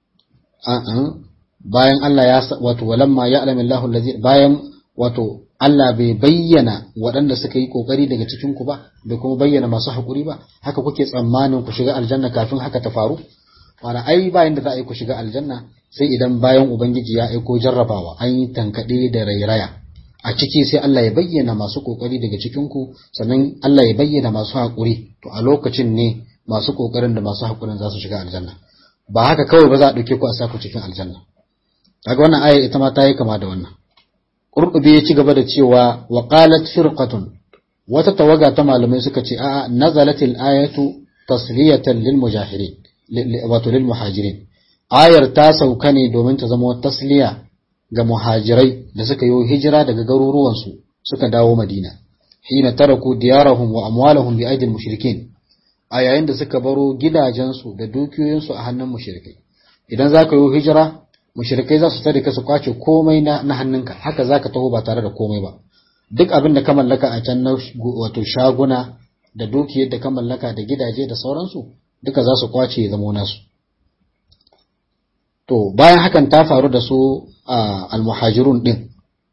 a'a bayan Allah ya wato walamma ya'lamu Allahu alladhina bayan wato Allah bai bayyana waɗanda suka yi kokari daga cikin ku ba bai kuma bayyana masu hakuri ba haka kuke tsammanin ku shiga aljanna kafin haka ta faru wala ai bayan da za a yi ku shiga aljanna sai idan bayan ubangiji ya aiko jarrabawa an yi tankaɗe da rairaya a ciki sai Allah ya bayyana masu kokari daga cikin ku sannan Allah ya bayyana masu hakuri to a lokacin ne masu kokarin da masu hakurin za su shiga aljanna ba haka kawai ba za a ɗauke ku a saku cikin aljanna kaga wannan aya ita ma ta yi kama da wannan Qurtubi ya ci gaba da cewa wa qalat firqatun wata tawaga ta malamai suka ce a'a nazalatil ayatu tasliyatan lil mujahirin wato lil muhajirin ayar ta sauka ne domin ta zama tasliya ga muhajirai da suka yi hijira daga garuruwansu suka dawo Madina hina taraku diyarahum wa amwalahum bi aidil mushrikin a yayin da suka baro gidajensu da dukiyoyinsu a hannun mushrikai idan za ka yi hijira mushrikai za su tare ka su kwace komai na, na hannunka haka zaka taho ba tare da komai ba duk abin da ka mallaka a can na wato shaguna da dukiyar da ka mallaka da gidaje da sauransu duka za su kwace ya zama nasu to bayan hakan ta faru da su a almuhajirun din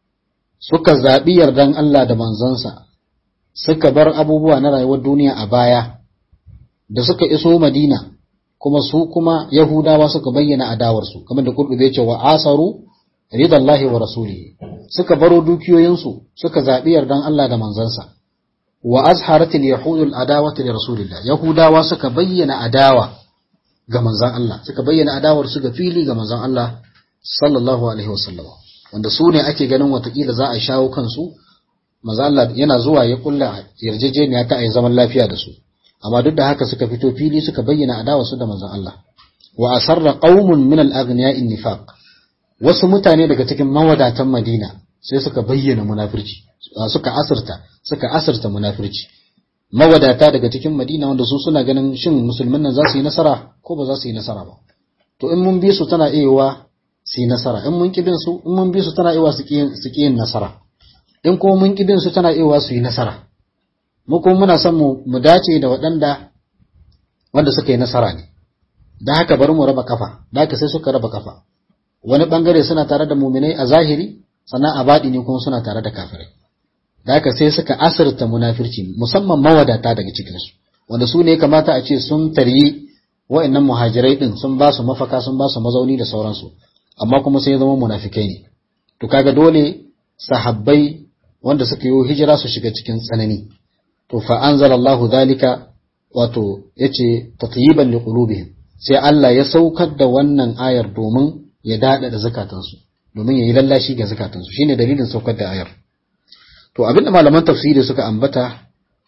suka zaɓi yardan Allah da manzansa suka bar abubuwa na rayuwar duniya a baya da suka iso Madina kuma su kuma Yahudawa suka bayyana adawarsu kamar da Qur'ani ya ce wa asaru ridallahi wa rasulihi suka baro dukiyoyinsu suka zaɓi yardan Allah da manzansa wa azharatil yahudul adawati li rasulillah yahudawa suka bayyana adawa ga manzan Allah suka bayyana adawar su ga fili ga manzan Allah sallallahu alaihi wasallam wanda su ne ake ganin watakila za a shawo kansu manzan Allah yana zuwa ya kulla yarjejeniya ta ayi zaman lafiya da su amma duk da haka suka fito fili suka bayyana adawar su da manzan Allah wa asarra qaumun min al-aghniya'i nifaq wasu mutane daga cikin mawadatan Madina sai suka bayyana munafirci suka asirta suka asirta munafirci mawadata daga cikin Madina wanda su suna ganin shin musulmin nan za su yi nasara ko ba za su yi nasara ba to in mun bi su tana iya su yi nasara in mun kibin su in mun bi su tana iya su ki yin nasara in kuma mun kibin su tana iya su yi nasara mu kuma muna son mu mu dace da waɗanda wanda suka yi nasara ne da haka bari mu raba kafa da haka sai suka raba kafa wani bangare suna tare da muminai a zahiri sannan a baɗi ne kuma suna tare da kafirai da haka sai suka asirta munafirci musamman mawadata daga cikinsu wanda su ne kamata a ce sun taryi wa'annan muhajirai din sun ba su mafaka sun ba su mazauni da sauransu amma kuma sai zama munafikai ne to kaga dole sahabbai wanda suka yi hijira su shiga cikin tsanani to fa anzalallahu zalika wato yace tatyiban liqulubihim sai Allah ya saukar da wannan ayar domin ya dada da zakatansu domin ya yi lallashi ga zakatansu shine dalilin saukar da ayar to abinda malaman tafsiri suka ambata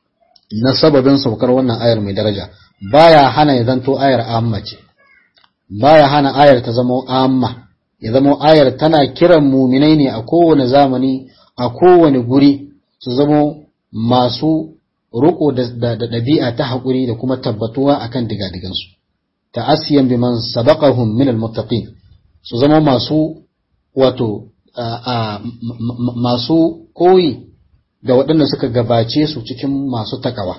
na sababin saukar wannan ayar mai daraja baya hana ya zanto ayar amma ce baya hana ayar ta zama amma ya zama ayar tana kiran muminai ne a kowane zamani a kowane guri su zama masu ruko da ɗabi'a ta haƙuri da kuma tabbatuwa akan digadigansu ta'asiyan biman sabaqahum min almuttaqin su zama masu wato masu koyi da waɗanda suka gabace su cikin masu takawa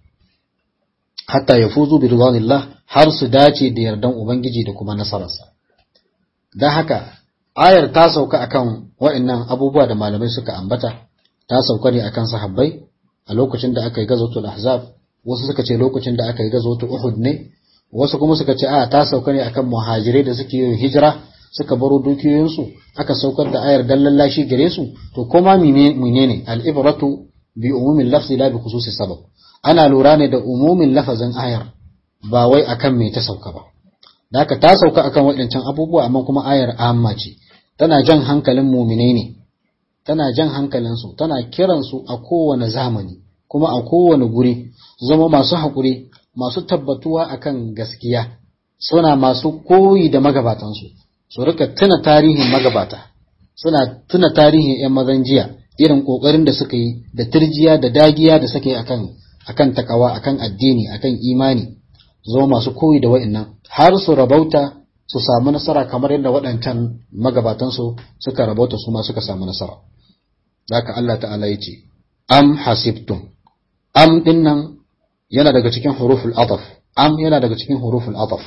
hatta ya fuzu bi ridwanillah har su dace da yardan ubangiji da kuma nasararsa dan haka ayar ta sauka akan waɗannan abubuwa da malamai suka ambata ta sauka ne akan sahabbai a lokacin da aka yi gazotul ahzab wasu suka ce lokacin da aka yi gazotul uhud ne wasu kuma suka ce a ta sauka ne akan muhajirai da suke yin hijira suka baro dukiyoyinsu aka saukar da ayar dan lallashi gare su to koma menene al-ibratu bi umumin lafzi la bi khususi sabab ana lura ne da umumin lafazin ayar ba wai akan me ta sauka ba da haka ta sauka akan waɗancan abubuwa amma kuma ayar amma ce tana jan hankalin muminai ne tana jan hankalinsu tana kiransu a kowane zamani kuma a kowane guri zama masu haƙuri masu tabbatuwa akan gaskiya suna masu koyi da magabatansu su rika tuna tarihin magabata suna tuna tarihin 'yan mazan jiya irin ƙoƙarin da suka yi da turjiya da dagiya da suka yi akan akan takawa akan addini akan imani zama masu koyi da wa'annan har su rabauta su samu nasara kamar yadda waɗancan magabatansu suka rabauta su ma suka samu nasara haka Allah ta'ala ya ce am hasibtum am dinnan yana daga cikin huruful ataf am yana daga cikin huruful ataf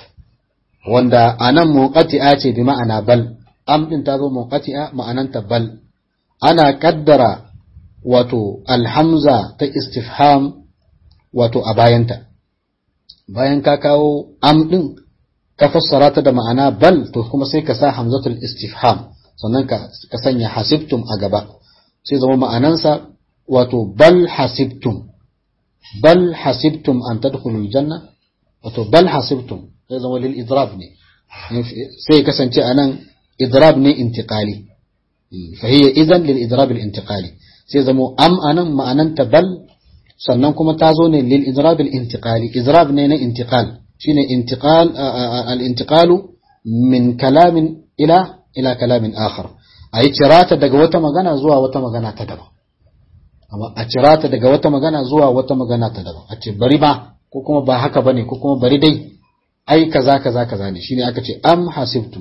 wanda anan muqati'a ce bi ma'ana bal am din ta zo muqati'a ma'ananta bal ana kaddara wato alhamza ta istifham wato a bayanta bayan ka kawo am din ka fassara ta da ma'ana bal to kuma sai ka sa hamzatul istifham sannan ka ka sanya hasibtum a gaba sai zama ma'anansa wato bal hasibtum bal hasibtum an tadkhulul janna wato bal hasibtum sai zama lil idrab ne sai kasance anan idrab ne intiqali fa hiya idan lil idrab al intiqali sai zama am anan ma'ananta bal sannan kuma ta zo ne lil idrab al intiqali idrab ne na intiqal shine intiqal al intiqalu min kalamin ila ila kalamin akhar ayi cirata daga wata magana zuwa wata magana ta daban amma a cirata daga wata magana zuwa wata magana ta daban a ce bari ba ko kuma ba haka bane ko kuma bari dai ai kaza kaza kaza ne shine aka ce am hasibtum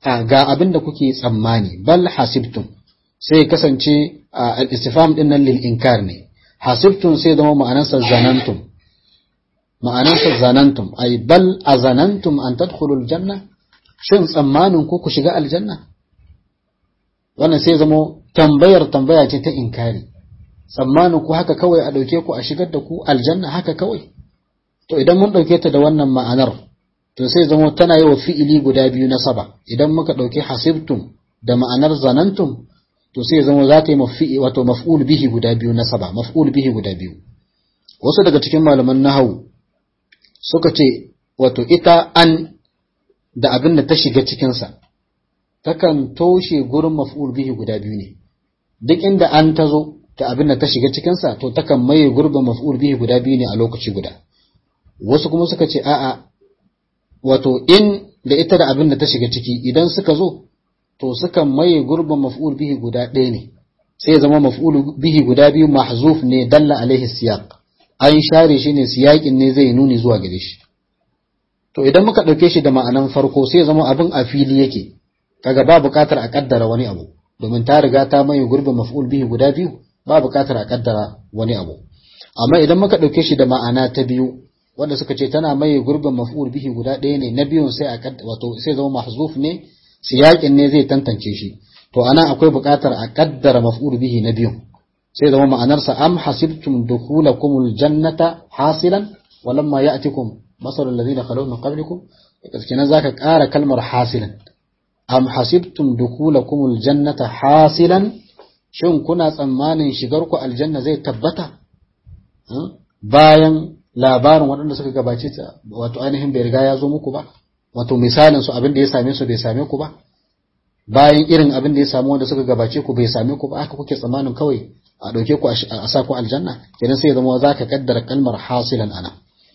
ga abin da kuke tsammani bal hasibtum sai kasance al-istifham din nan lil inkar ne hasibtum sai zama ma'anarsa zanantum ma'anarsa zanantum ay bal azanantum an tadkhulul janna shin tsammanin ku ku shiga aljanna wannan sai zama tambayar tambaya ce ta inkari tsammanin ku haka kawai a dauke ku a shigar da ku aljanna haka kawai to idan mun dauke ta da wannan ma'anar to sai zama tana yi wa fi'ili guda biyu na saba idan muka dauki hasibtum da ma'anar zanantum to sai zama za ta yi mafi'i wato maf'ul bihi guda biyu na saba maf'ul bihi guda biyu wasu daga cikin malaman nahawu suka ce wato ita an da abin da ta shiga cikinsa takan toshe gurin maf'ul bihi guda biyu ne duk inda an ta zo da abin da ta shiga cikinsa to takan maye gurbin maf'ul bihi guda biyu ne a lokaci guda wasu kuma suka ce a'a wato in da ita da abin da ta shiga ciki idan suka zo to sukan maye gurbin maf'ul bihi guda ɗaya ne sai ya zama maf'ul bihi guda biyu mahzuf ne dalla alaihi siyaq an share shi ne siyaƙin ne zai nuni zuwa gare shi to idan muka ɗauke shi da ma'anan farko sai ya zama abin a fili yake kaga ba buƙatar a kaddara wani abu domin ta riga ta maye gurbin maf'ul bihi guda biyu ba buƙatar a kaddara wani abu amma idan muka ɗauke shi da ma'ana ta biyu wanda suka ce tana maye gurbin maf'ul bihi guda ɗaya ne na biyun sai a wato sai zama mahzuf ne siyaƙin ne zai tantance shi to ana akwai buƙatar a kaddara maf'ul bihi na biyun sai zama ma'anarsa am hasibtum dukhulakumul jannata hasilan walamma ya'tikum masalul ladina khalaw min qablikum kenan zaka ƙara kalmar hasilan am hasibtum dukhulakumul jannata hasilan shin kuna tsammanin shigar ku aljanna zai tabbata bayan labarin waɗanda suka gabace ta wato ainihin bai riga ya zo muku ba wato misalin su abin da ya same su bai same ku ba bayan irin abin da ya samu wanda suka gabace ku bai same ku ba haka kuke tsammanin kawai a ɗauke ku a sa ku aljanna kenan sai zama za ka kaddara kalmar hasilan anan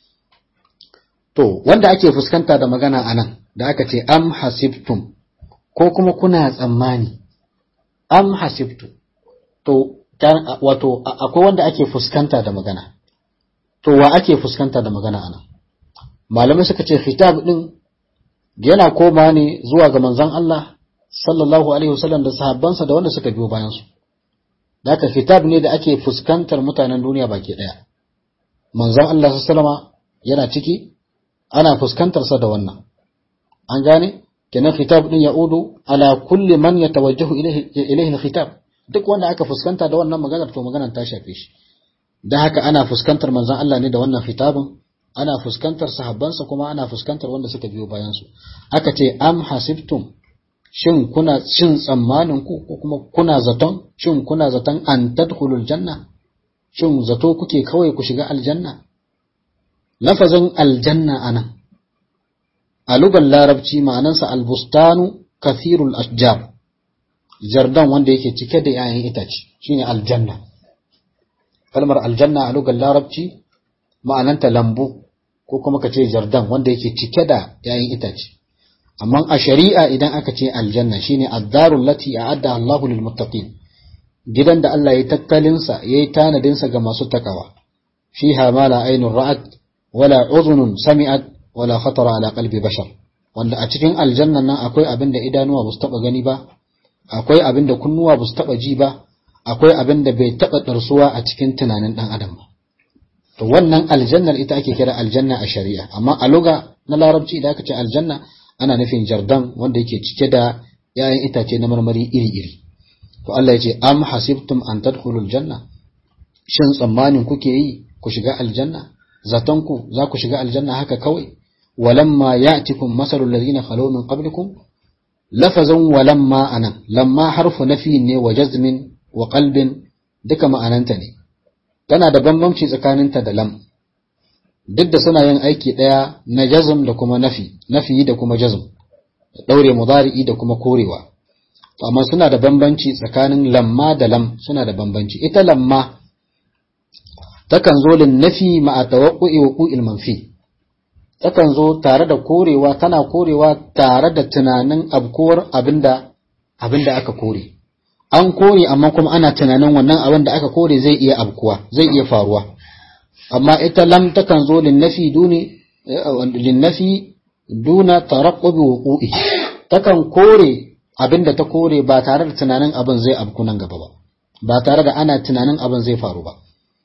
to wanda ake fuskanta da magana anan da aka ce am hasibtum ko kuma kuna tsammani am hasibtum to wato akwai wanda ake fuskanta da magana to wa ake fuskanta da magana anan malamai suka ce khitab din yana koma ne zuwa ga manzon Allah sallallahu alaihi wasallam da sahabbansa da wanda suka biyo bayan su da haka khitab ne da ake fuskantar mutanen duniya baki daya manzon Allah sallama yana ciki ana fuskantar sa da wannan an gane kenan khitab din ya'udu ala kulli man yatawajjahu ilayhi ilayhi khitab duk wanda aka fuskanta da wannan maganar to maganar ta shafe shi da haka ana fuskantar manzon Allah ne da wannan khitabin ana fuskantar sahabbansa kuma ana fuskantar wanda suka biyo bayan su aka ce am hasibtum shin kuna shin tsammanin ku ko kuma kuna zaton shin kuna zaton an tadkhulul janna shin zato kuke kawai ku shiga aljanna lafazin aljanna anan a lugar larabci ma'anansa albustanu kathirul ashjar jardan wanda yake cike da 'ya'yan itace shine aljanna kalmar aljanna a lugar larabci ma'ananta lambu ko kuma ka ce jardan wanda yake cike da 'ya'yan itace amma a shari'a idan aka ce aljanna shine ad-darul lati a'adda Allahu lil muttaqin gidan da Allah ya tattalin sa yayi tanadin sa ga masu takawa fiha ma la aynun ra'at wala udhunun sami'at wala khatara ala qalbi bashar wanda a cikin aljannan nan akwai abin da idanuwa ba su taba gani ba akwai abin da kunnuwa ba su taba ji ba akwai abin da bai taba darsuwa a cikin tunanin dan adam ba to wannan aljannar ita ake kira aljanna a shari'a amma a luga na larabci idan aka ce aljanna ana nufin jardan wanda yake cike da ‘ya'yan itace na marmari iri-iri. To Allah ya ce, Am hasibtum an tadkhulul janna, shin tsammanin kuke yi ku shiga aljanna, zatonku za ku shiga aljanna haka kawai, walamma ya'tikum masalul ladina khalaw min qablikum lafazan walamma anan, lamma harfu nafi ne wa jazmin wa qalbin duka ma'ananta ne. Tana da bambanci tsakaninta da lam. duk da suna yin aiki ɗaya na jazm da kuma nafi nafi da kuma jazm ɗaure mudari'i da kuma korewa amma suna da bambanci tsakanin lamma da lam suna da bambanci ita lamma takan zo lin nafi ma'a tawaqqu'i wuqu'il manfi takan zo tare da korewa tana korewa tare da tunanin abkuwar abinda abinda aka kore an kore amma kuma ana tunanin wannan abin da aka kore zai iya abkuwa zai iya faruwa amma ita lam takan zo linnafi duni linnafi duna taraqqub wuqu'i takan kore abin da ta kore ba tare da tunanin abin zai abku nan gaba ba ba tare da ana tunanin abin zai faru ba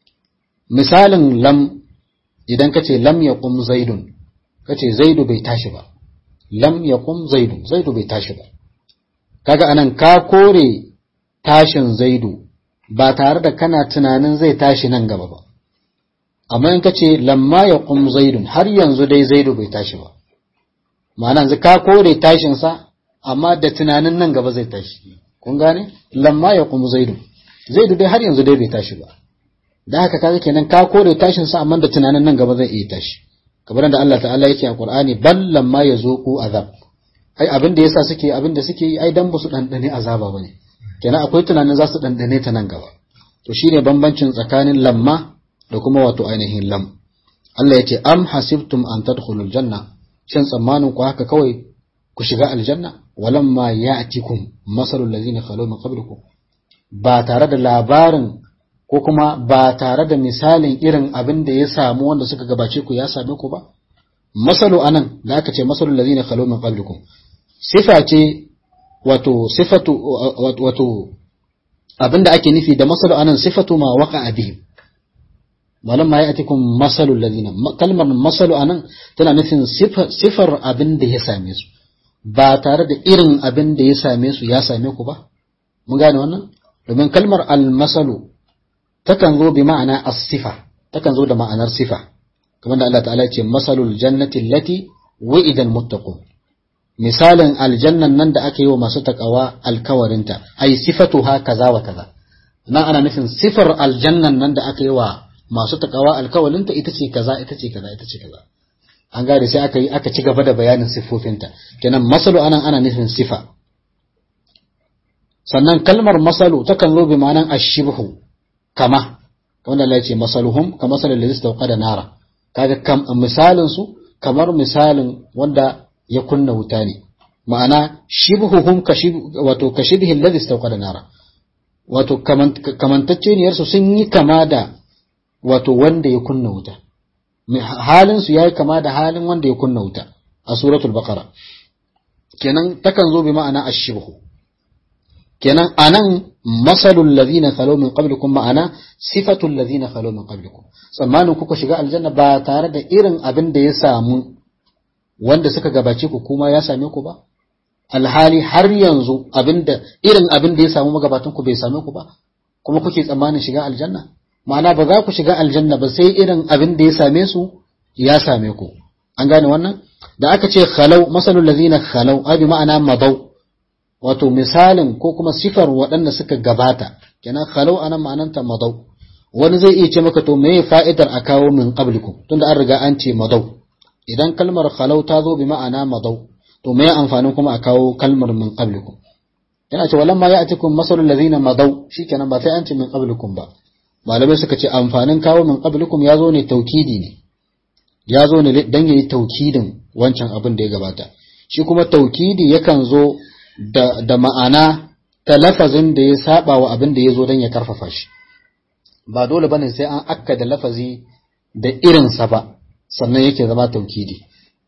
misalin lam idan ka ce lam ya kum zaidun ka ce zaidu bai tashi ba lam ya kum zaidun zaidu bai tashi ba kaga anan ka kore tashin zaidu ba tare da kana tunanin zai tashi nan gaba ba amma in ka ce lamma ya kum zaidun har yanzu dai zaidu bai tashi ba ma'ana yanzu ka kore tashinsa amma da tunanin nan gaba zai tashi kun gane lamma ya kum zaidun zaidu dai har yanzu dai bai tashi ba da haka kaga kenan ka kore tashin sa amma da tunanin nan gaba zai iya tashi kamar da Allah ta'ala yake a Qur'ani bal lamma yazuqu azab ai abin da yasa suke abin da suke yi ai dan ba su dandane azaba bane kenan akwai tunanin za su dandane ta nan gaba to shine bambancin tsakanin lamma da kuma wato ainihin lam Allah yace am hasibtum an tadkhulul janna shin tsammanin ku haka kawai ku shiga aljanna walamma ya'tikum masalul ladzina khalu min qablikum ba tare da labarin ko kuma ba tare da misalin irin abin da ya samu wanda suka gabace ku ya same ku ba masalu anan da aka ce masalul ladina khalu min qablikum sifa ce wato sifatu wato abin da ake nufi da masalu anan sifatu ma waqa'a bihim malam ma ya'tikum masalul ladina kalmar masalu anan tana nufin sifar abin da ya same su ba tare da irin abin da ya same su ya same ku ba mun gane wannan domin kalmar al-masalu takan zo bi ma'ana as-sifa takan zo da ma'anar sifa kamar da Allah ta'ala ya ce masalul jannati allati wa'ida al-muttaqun misalin aljannan nan da aka yi wa masu takawa alkawarinta ai sifatuha kaza wa kaza nan ana nufin sifar aljannan nan da aka yi wa masu takawa alkawarinta ita ce kaza ita ce kaza ita ce kaza an gane sai aka yi aka ci gaba da bayanin siffofinta kenan masalu anan ana nufin sifa sannan kalmar masalu takan zo bi ma'anan ashibhu kama wanda Allah ya ce masaluhum ka masalin da zai da nara kaga kam misalin su kamar misalin wanda ya kunna wuta ne ma'ana shibhuhum ka wato ka shibhi alladhi da nara wato kamantacceniyar su sun yi kama da wato wanda ya kunna wuta halin su yayi kama da halin wanda ya kunna wuta a suratul baqara kenan takan zo bi ma'ana ashibhu kenan anan masalul ladina khalo min qablikum ma'ana sifatul ladina khalo min qablikum tsammanin kuka shiga aljanna ba tare da irin abin da ya samu wanda suka gabace ku kuma ya same ku ba alhali har yanzu abinda irin abin da ya samu magabatan ku bai same ku ba kuma kuke tsammanin shiga aljanna ma'ana ba za ku shiga aljanna ba sai irin abin da ya same su ya same ku an gane wannan da aka ce khalau masalul ladina khalau abi ma'ana mabau wato misalin ko kuma sifar waɗanda suka gabata kenan khalau anan ma'ananta madau wani zai iya ce maka to meye fa'idar a kawo min qablikum tunda an riga an ce madau idan kalmar khalau ta zo bi ma'ana madau to meye amfanin kuma a kawo kalmar min qablikum yana ce walamma ya'tikum masalul ladina madau shikenan ba sai an ce min qablikum ba malamai suka ce amfanin kawo min qablikum ya zo ne taukidi ne ya zo ne dan yayi taukidin wancan abin da ya gabata shi kuma taukidi yakan zo da, da ma'ana ta lafazin da ya saba wa abin da ya zo don ya karfafa shi ba dole bane sai an akka da lafazi da irinsa ba sannan yake zama taukidi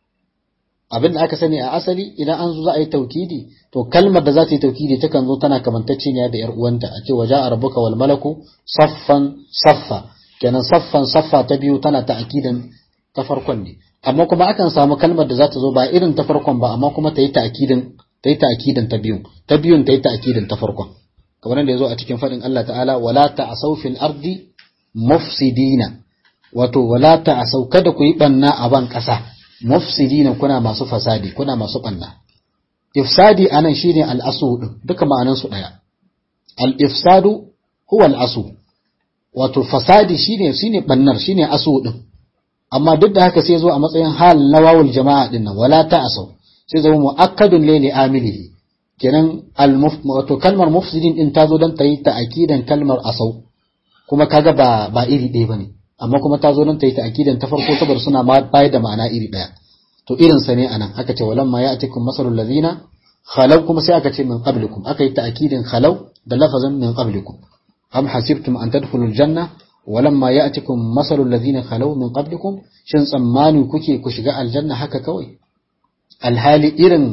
abin da aka sani a asali idan an zo za a yi taukidi to kalmar da za ta yi taukidi takan zo tana kamantacce ne da yar uwanta a ce waja a rabuka wal malaku saffan saffa kenan saffan saffa ta biyu tana ta akidan ta farkon ne amma kuma akan samu kalmar da za ta zo ba irin ta farkon ba amma kuma ta yi ta akidan ta yi ta'kidan ta biyun ta biyun ta yi ta'kidan ta farkon kamar da yazo a cikin fadin Allah ta'ala wala ta'asaw fil ardi mufsidina wato wala ta'asaw kada ku yi banna a ban kasa mufsidina kuna masu fasadi kuna masu banna ifsadi anan shine al-asu din duka ma'anan su daya al-ifsadu huwa al-asu wato fasadi shine shine bannar shine asu din amma duk da haka sai zo a matsayin hal na wawul jama'a din nan wala ta'asaw sai zama mu'akkadun ne li amilihi kenan wato kalmar mufsidin din ta zo don ta yi ta'akidan kalmar asau kuma kaga ba ba iri ɗaya bane amma kuma ta zo don ta yi ta'akidan ta farko saboda suna ma bayar da ma'ana iri ɗaya to irin sa ne anan aka ce walamma ya'tikum masalul ladina khalaw kuma sai aka ce min qablikum aka yi ta'akidin khalaw da lafazin min qablikum am hasibtum an tadkhulul janna walamma ya'tikum masalul ladina khalaw min qablikum shin tsammani kuke ku shiga aljanna haka kawai alhali irin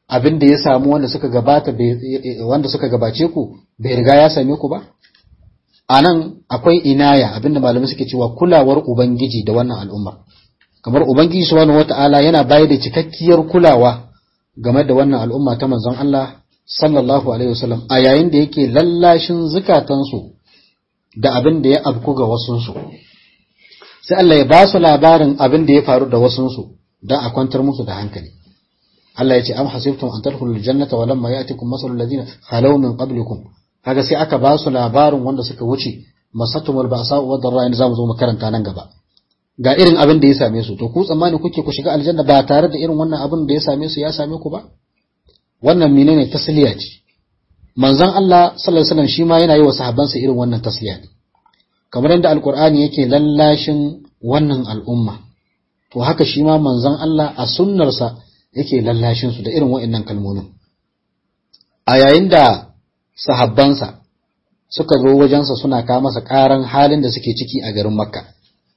abin da ya samu wanda suka gabata wanda suka gabace ku bai riga ya same ku ba anan akwai inaya abinda malamai suke cewa kulawar ubangiji da wannan al'umma kamar ubangiji subhanahu wata'ala yana bayar da cikakkiyar kulawa game da wannan al'umma ta manzon Allah sallallahu alaihi wasallam a yayin da yake lallashin zukatansu da abin da ya afku ga wasunsu sai Allah ya ba su labarin abin da ya faru da wasunsu don a kwantar musu da hankali Allah ya ce am hasibtum an tadkhulul jannata wa lamma ya'tikum masalul ladina khalaw min qablikum kaga sai aka ba su labarin wanda suka wuce masatumul ba'sa wa darra in zamu zo mu karanta nan gaba ga irin abin da ya same su to ku tsammani kuke ku shiga aljanna ba tare da irin wannan abin da ya same su ya same ku ba wannan menene tasliya ce manzon Allah sallallahu alaihi wasallam shi ma yana yi wa sahabbansa irin wannan tasliya ne kamar yadda alqur'ani yake lallashin wannan al'umma to haka shi ma manzon Allah a sunnarsa yake lallashin su da irin wa'annan kalmomin a yayin da sahabbansa suka zo wajensa suna kawo masa ƙaran halin da suke ciki a garin makka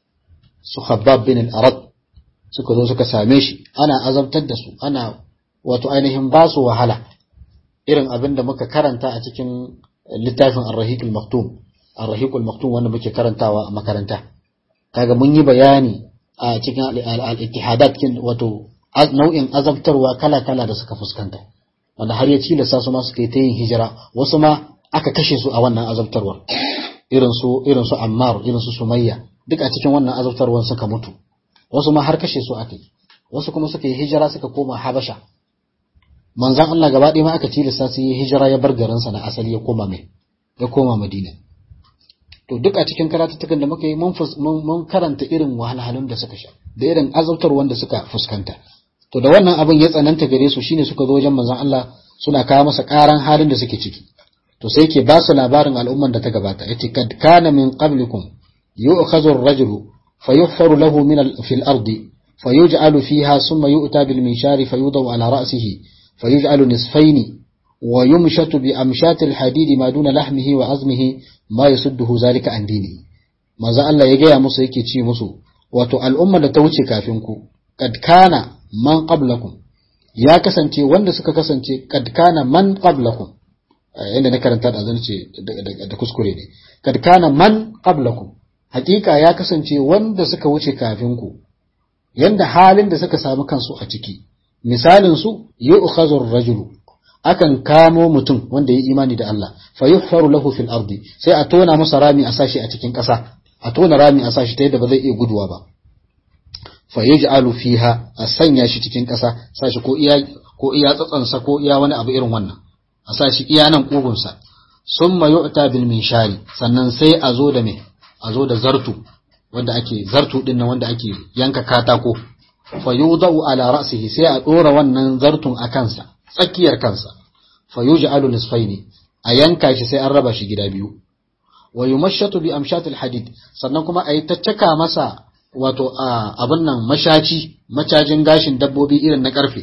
su habab bin al-arad suka zo suka same shi ana azabtar da su ana wato ainihin ba su wahala irin abin da muka karanta a cikin littafin ar-rahiq al-maktum ar-rahiq al-maktum wanda muke karantawa a makaranta kaga mun yi bayani a cikin al-ittihadat wato nau'in azabtarwa kala-kala da suka fuskanta wanda har ya tilasta su ma suka yi ta yin hijira wasu ma aka kashe su a wannan azabtarwar irin su irin su Ammar irin su Sumayya duk a cikin wannan azabtarwar suka mutu wasu ma har kashe su aka yi wasu kuma suka yi hijira suka koma Habasha manzon Allah gaba ɗaya ma aka tilasta su yi hijira ya bar garin sa na asali ya koma mai ya koma Madina to duk a cikin karatuttukan da muka yi mun mun karanta irin wahalhalun da suka sha da irin azabtarwar da suka fuskanta to da wannan abin ya tsananta gare su shine suka zo wajen manzon Allah suna kawo masa karan halin da suke ciki to sai ke ba su labarin al'umman da ta gabata yace kad kana min qablikum yu'khadhu ar-rajulu fayuhfaru lahu min fil ardi fayuj'alu fiha thumma yu'ta bil minshari fayudaw ala ra'sihi fayuj'alu nisfayn wa yumshatu bi amshati al-hadid ma duna lahmihi wa azmihi ma yasudduhu zalika an dinihi manzo Allah ya gaya musu yake ci musu wato al'umma da ta wuce kafin ku kad kana man qablakum ya kasance wanda suka kasance kad kana man qablakum inda na karanta da zance da kuskure ne kad kana man qablakum hakika ya kasance wanda suka wuce kafin ku yanda halin da suka samu kansu a ciki misalin su yu'khazu ar-rajulu akan kamo mutum wanda ya imani da Allah fa yuhfaru lahu fil ardi sai a tona masa rami a sashi a cikin ƙasa a tona rami a sashi ta yadda ba zai iya guduwa ba fa yaj'alu fiha a sanya shi cikin ƙasa sashi ko iya ko iya tsatsansa ko iya wani abu irin wannan a sashi iya nan kugunsa summa yu'ta bil minshari sannan sai a zo da me a zo da zartu wanda ake zartu din nan wanda ake yanka katako fa yudau ala ra'sihi sai a dora wannan zartun a kansa tsakiyar kansa fa yuj'alu nisfaini a yanka shi sai an raba shi gida biyu wa yumashshatu bi amshatil hadid sannan kuma a yi ta caka masa wato abin nan mashaci macajin gashin dabbobi irin na karfe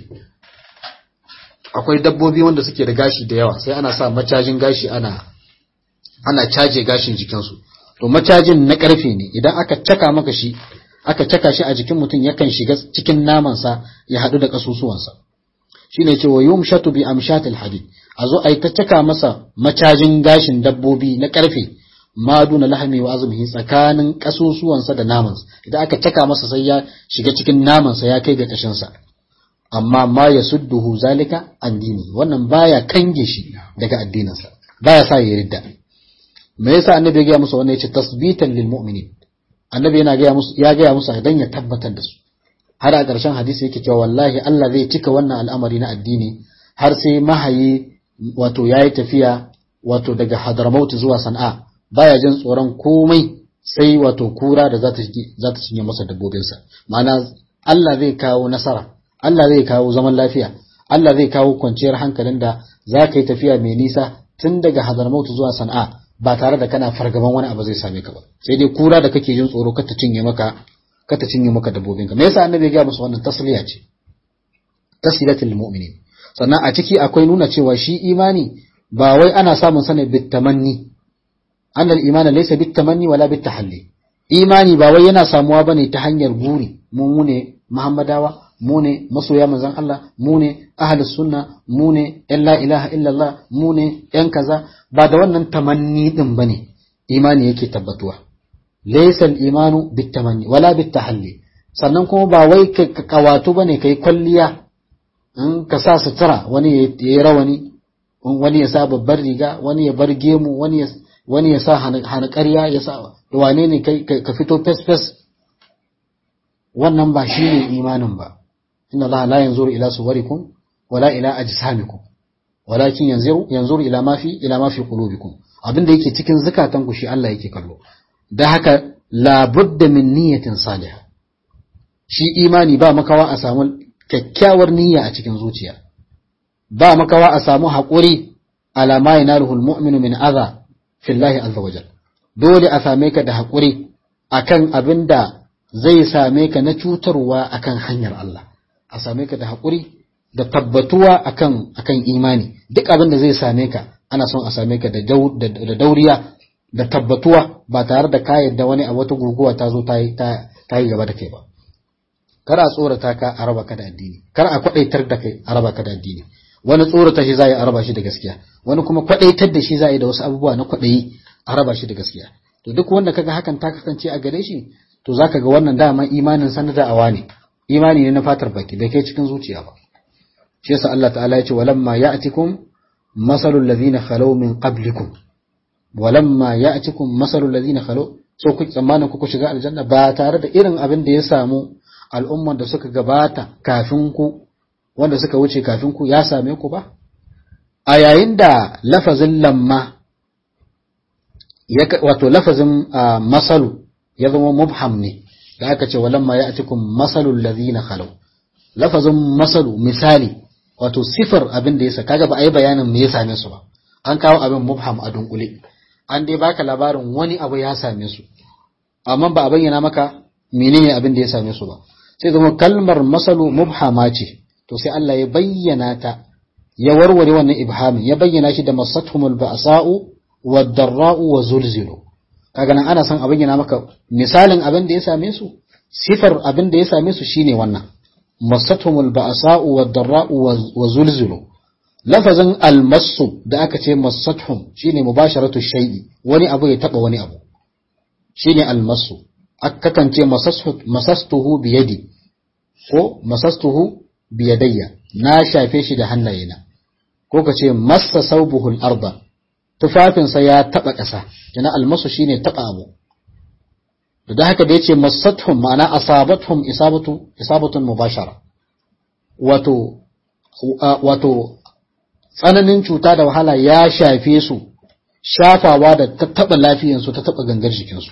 akwai dabbobi wanda suke da gashi da yawa sai ana sa macajin gashi ana ana caje gashin jikinsu to macajin na karfe ne idan aka caka maka shi aka caka shi a jikin mutum yakan shiga cikin namansa ya haɗu da ƙasusuwansa shine ce wa yumshatu bi amshatil hadid a zo a yi ta caka masa macajin gashin dabbobi na karfe maduna lahmi wa azmihi tsakanin kasusuwansa da namansa idan aka caka masa sai ya shiga cikin namansa ya kai ga kashinsa amma ma ya sudduhu zalika an dini wannan baya kange shi daga addininsa baya sa ya ridda me yasa annabi ya gaya musu wannan yace tasbitan lil mu'minin annabi yana gaya musu ya gaya musu dan ya tabbatar da su har a ƙarshen hadisi yake cewa wallahi Allah zai cika wannan al'amari na addini har sai mahayi wato yayi tafiya wato daga Hadramaut zuwa Sana'a baya jin tsoron komai sai wato kura da za ta za ta cinye masa dabbobinsa ma'ana Allah zai kawo nasara Allah zai kawo zaman lafiya Allah zai kawo kwanciyar hankalin da za ka yi tafiya mai nisa tun daga Hadramaut zuwa Sana'a ba tare da kana fargaban wani abu zai same ka ba sai dai kura da kake jin tsoro kar ta cinye maka kar ta cinye maka dabbobinka me yasa annabi ya ga musu wannan tasliya ce tasliyatul mu'minin sannan a ciki akwai nuna cewa shi imani ba wai ana samun sa ne bitamanni أن الإيمان ليس بالتمني ولا بالتحلي imani ba wai yana samuwa bane ta hanyar guri mu ne Muhammadawa mu ne masoya manzon Allah mu ne ahlus sunna mu ne yan la ilaha illallah mu ne yan kaza ba da wannan tamanni din bane imani yake tabbatuwa laysa al-imanu bitamanni wala bitahalli sannan kuma ba wai ka kawatu bane kai kwalliya in ka sa sutura wani ya yi rawani wani ya sa babbar riga wani ya bar gemu wani ya wani ya sa hana ƙarya ya sa wane ne kai ka fito fes fes wannan ba shi ne imanin ba inna Allah la yanzuru ila suwarikum wala ila ajsamikum walakin yanzuru yanzuru ila ma fi ila ma fi qulubikum abinda yake cikin zakatan ku shi Allah yake kallo da haka la budda min niyyatin salihah shi imani ba makawa a samu kyakkyawar niyya a cikin zuciya ba makawa a samu haƙuri ala ma yanaluhu almu'minu min adha fillahi azza wajal dole a same ka da haƙuri akan abin da zai same ka na cutarwa akan hanyar Allah a same ka da haƙuri da tabbatuwa akan akan imani duk abin da zai same ka ana son a same ka da dauriya da tabbatuwa ba tare da ka yadda wani a wata guguwa ta zo ta yi gaba da kai ba kar a tsorata ka a raba ka da addini kar a kwadaitar da kai a raba ka da addini wani tsorata shi za a raba shi da gaskiya wani kuma kwadaitar da shi za a yi da wasu abubuwa na kwadayi a raba shi da gaskiya to duk wanda kaga hakan ta kasance a gare shi to zaka ga wannan dama imanin sanar da awa ne imani ne na fatar baki bai kai cikin zuciya ba shi yasa Allah ta'ala ya ce walamma ya'tikum masalul ladhina khalaw min qablikum walamma ya'tikum masalul ladhina khalaw so ku tsammanin ku shiga aljanna ba tare da irin abin da ya samu al'umman da suka gabata kafin ku wanda suka wuce kafin ku ya same ku ba a yayin da lafazin lamma wato lafazin masalu ya zama mubham ne da aka ce walamma ya cikin masalul ladhina khalau lafazin masalu misali wato sifar abin da yasa kaga ba a yi bayanin me ya same su ba an kawo abin mubham a dunkule an dai baka labarin wani abu ya same su amma ba a bayyana maka menene abin da ya same su ba sai zama kalmar masalu mubhama ce to sai Allah ya bayyana ta ya warware wannan ibhamin ya bayyana shi da masathumul ba'sa'u wad-darra'u wa zulzilu kaga nan ana son a bayyana maka misalin abin da ya same su sifar abin da ya same su shine wannan masathumul ba'sa'u wad-darra'u wa zulzilu lafazin al-massu da aka ce masathum shine mubasharatu shay'i wani abu ya taba wani abu shine al-massu kakan ce masastuhu biyadi ko masastuhu biyadayya na shafe shi da hannayena ko ka ce massa saubuhul arda tufafinsa ya taba ƙasa yana almasu shine taba abu da haka da yace massatuhum ma'ana asabatuhum isabatu isabatun mubashara wato wato tsananin cuta da wahala ya shafe su shafawa da ta taba lafiyansu ta taba gangar jikinsu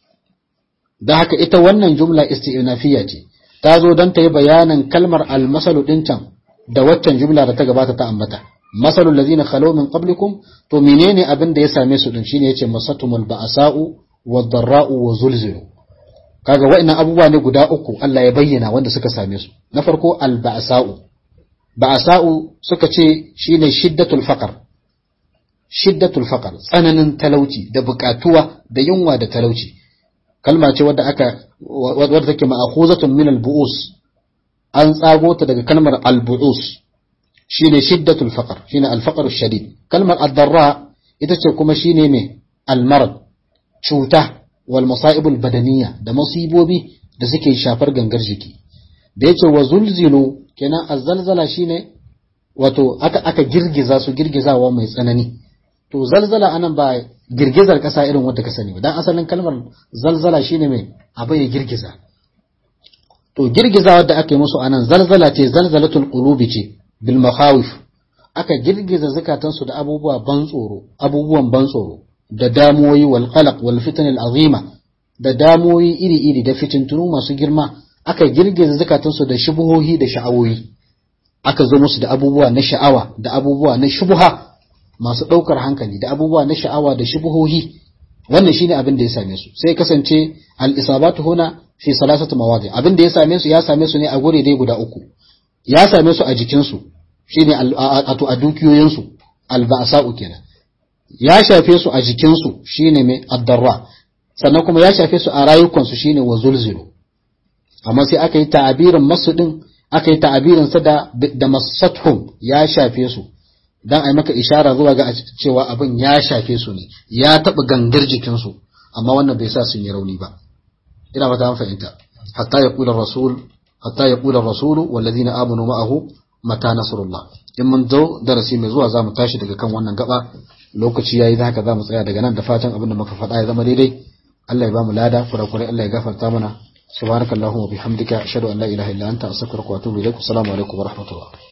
da haka ita wannan jumla isti'nafiya ce ta zo don ta yi bayanin kalmar almasalu ɗin can da waccan jumla da ta gabata ta ambata masalul lazina khalaw min qablikum to menene abin da ya same su din shine yace masatumul ba'sa'u wad-darra'u wa zulzilu kaga wa'annan abubuwa ne guda uku Allah ya bayyana wanda suka same su na farko al-ba'sa'u ba'sa'u suka ce shine shiddatul faqr shiddatul faqr tsananin talauci da bukatuwa da yunwa da talauci kalma ce wadda aka wadda take ma'khuzatun min al-bu'us an tsago ta daga kalmar al-bu'us shine shiddatul faqr shine al-faqr shadid kalmar ad-darra ita ce kuma shine me al-marad cuta wal masa'ib al-badaniyya da musibobi da suke shafar gangar jiki da yace wa zulzilu kenan az-zalzala shine wato aka aka girgiza su girgizawa mai tsanani to zalzala anan ba girgizar ƙasa irin wadda ka sani ba dan asalin kalmar zalzala shine mai abu ya girgiza to girgiza wadda aka yi musu anan zalzala ce zalzalatul qulubi ce bil makhawif aka girgiza zakatansu da abubuwa ban tsoro abubuwan ban tsoro da damuwoyi wal qalaq wal fitan al azima da damuwoyi iri iri da fitintunu masu girma aka girgiza zakatansu da shubuhohi da sha'awoyi aka zo musu da abubuwa na sha'awa da abubuwa na shubuha masu ɗaukar hankali da abubuwa na sha'awa da shubuhohi wannan shine abin da ya same su sai kasance al-isabatu huna fi salasati mawadi abin da ya same su ya same su ne a gure dai guda uku ya same su a jikin su shine ato a dukiyoyin su al-ba'sa'u kenan ya shafe su a jikin su shine mai ad-darra sannan kuma ya shafe su a rayukan su shine wa zulzilu amma sai aka yi ta'abirin masu din aka yi ta'abirin sa da da masathum ya shafe su dan ai maka ishara zuwa ga cewa abin ya shafe su ne ya taba gangar jikin su amma wannan bai sa sun yi rauni ba ina ba ta fahimta hatta yaqula rasul hatta yaqula rasul walladhina amanu ma'ahu mata nasrullah in mun zo darasi mai zuwa zamu tashi daga kan wannan gaba lokaci yayi da haka zamu tsaya daga nan da fatan abin da muka faɗa ya zama daidai Allah ya bamu lada kurakurai Allah ya gafarta mana subhanakallahumma bihamdika ashhadu an la ilaha illa anta astaghfiruka wa atubu ilaik assalamu alaikum wa rahmatullah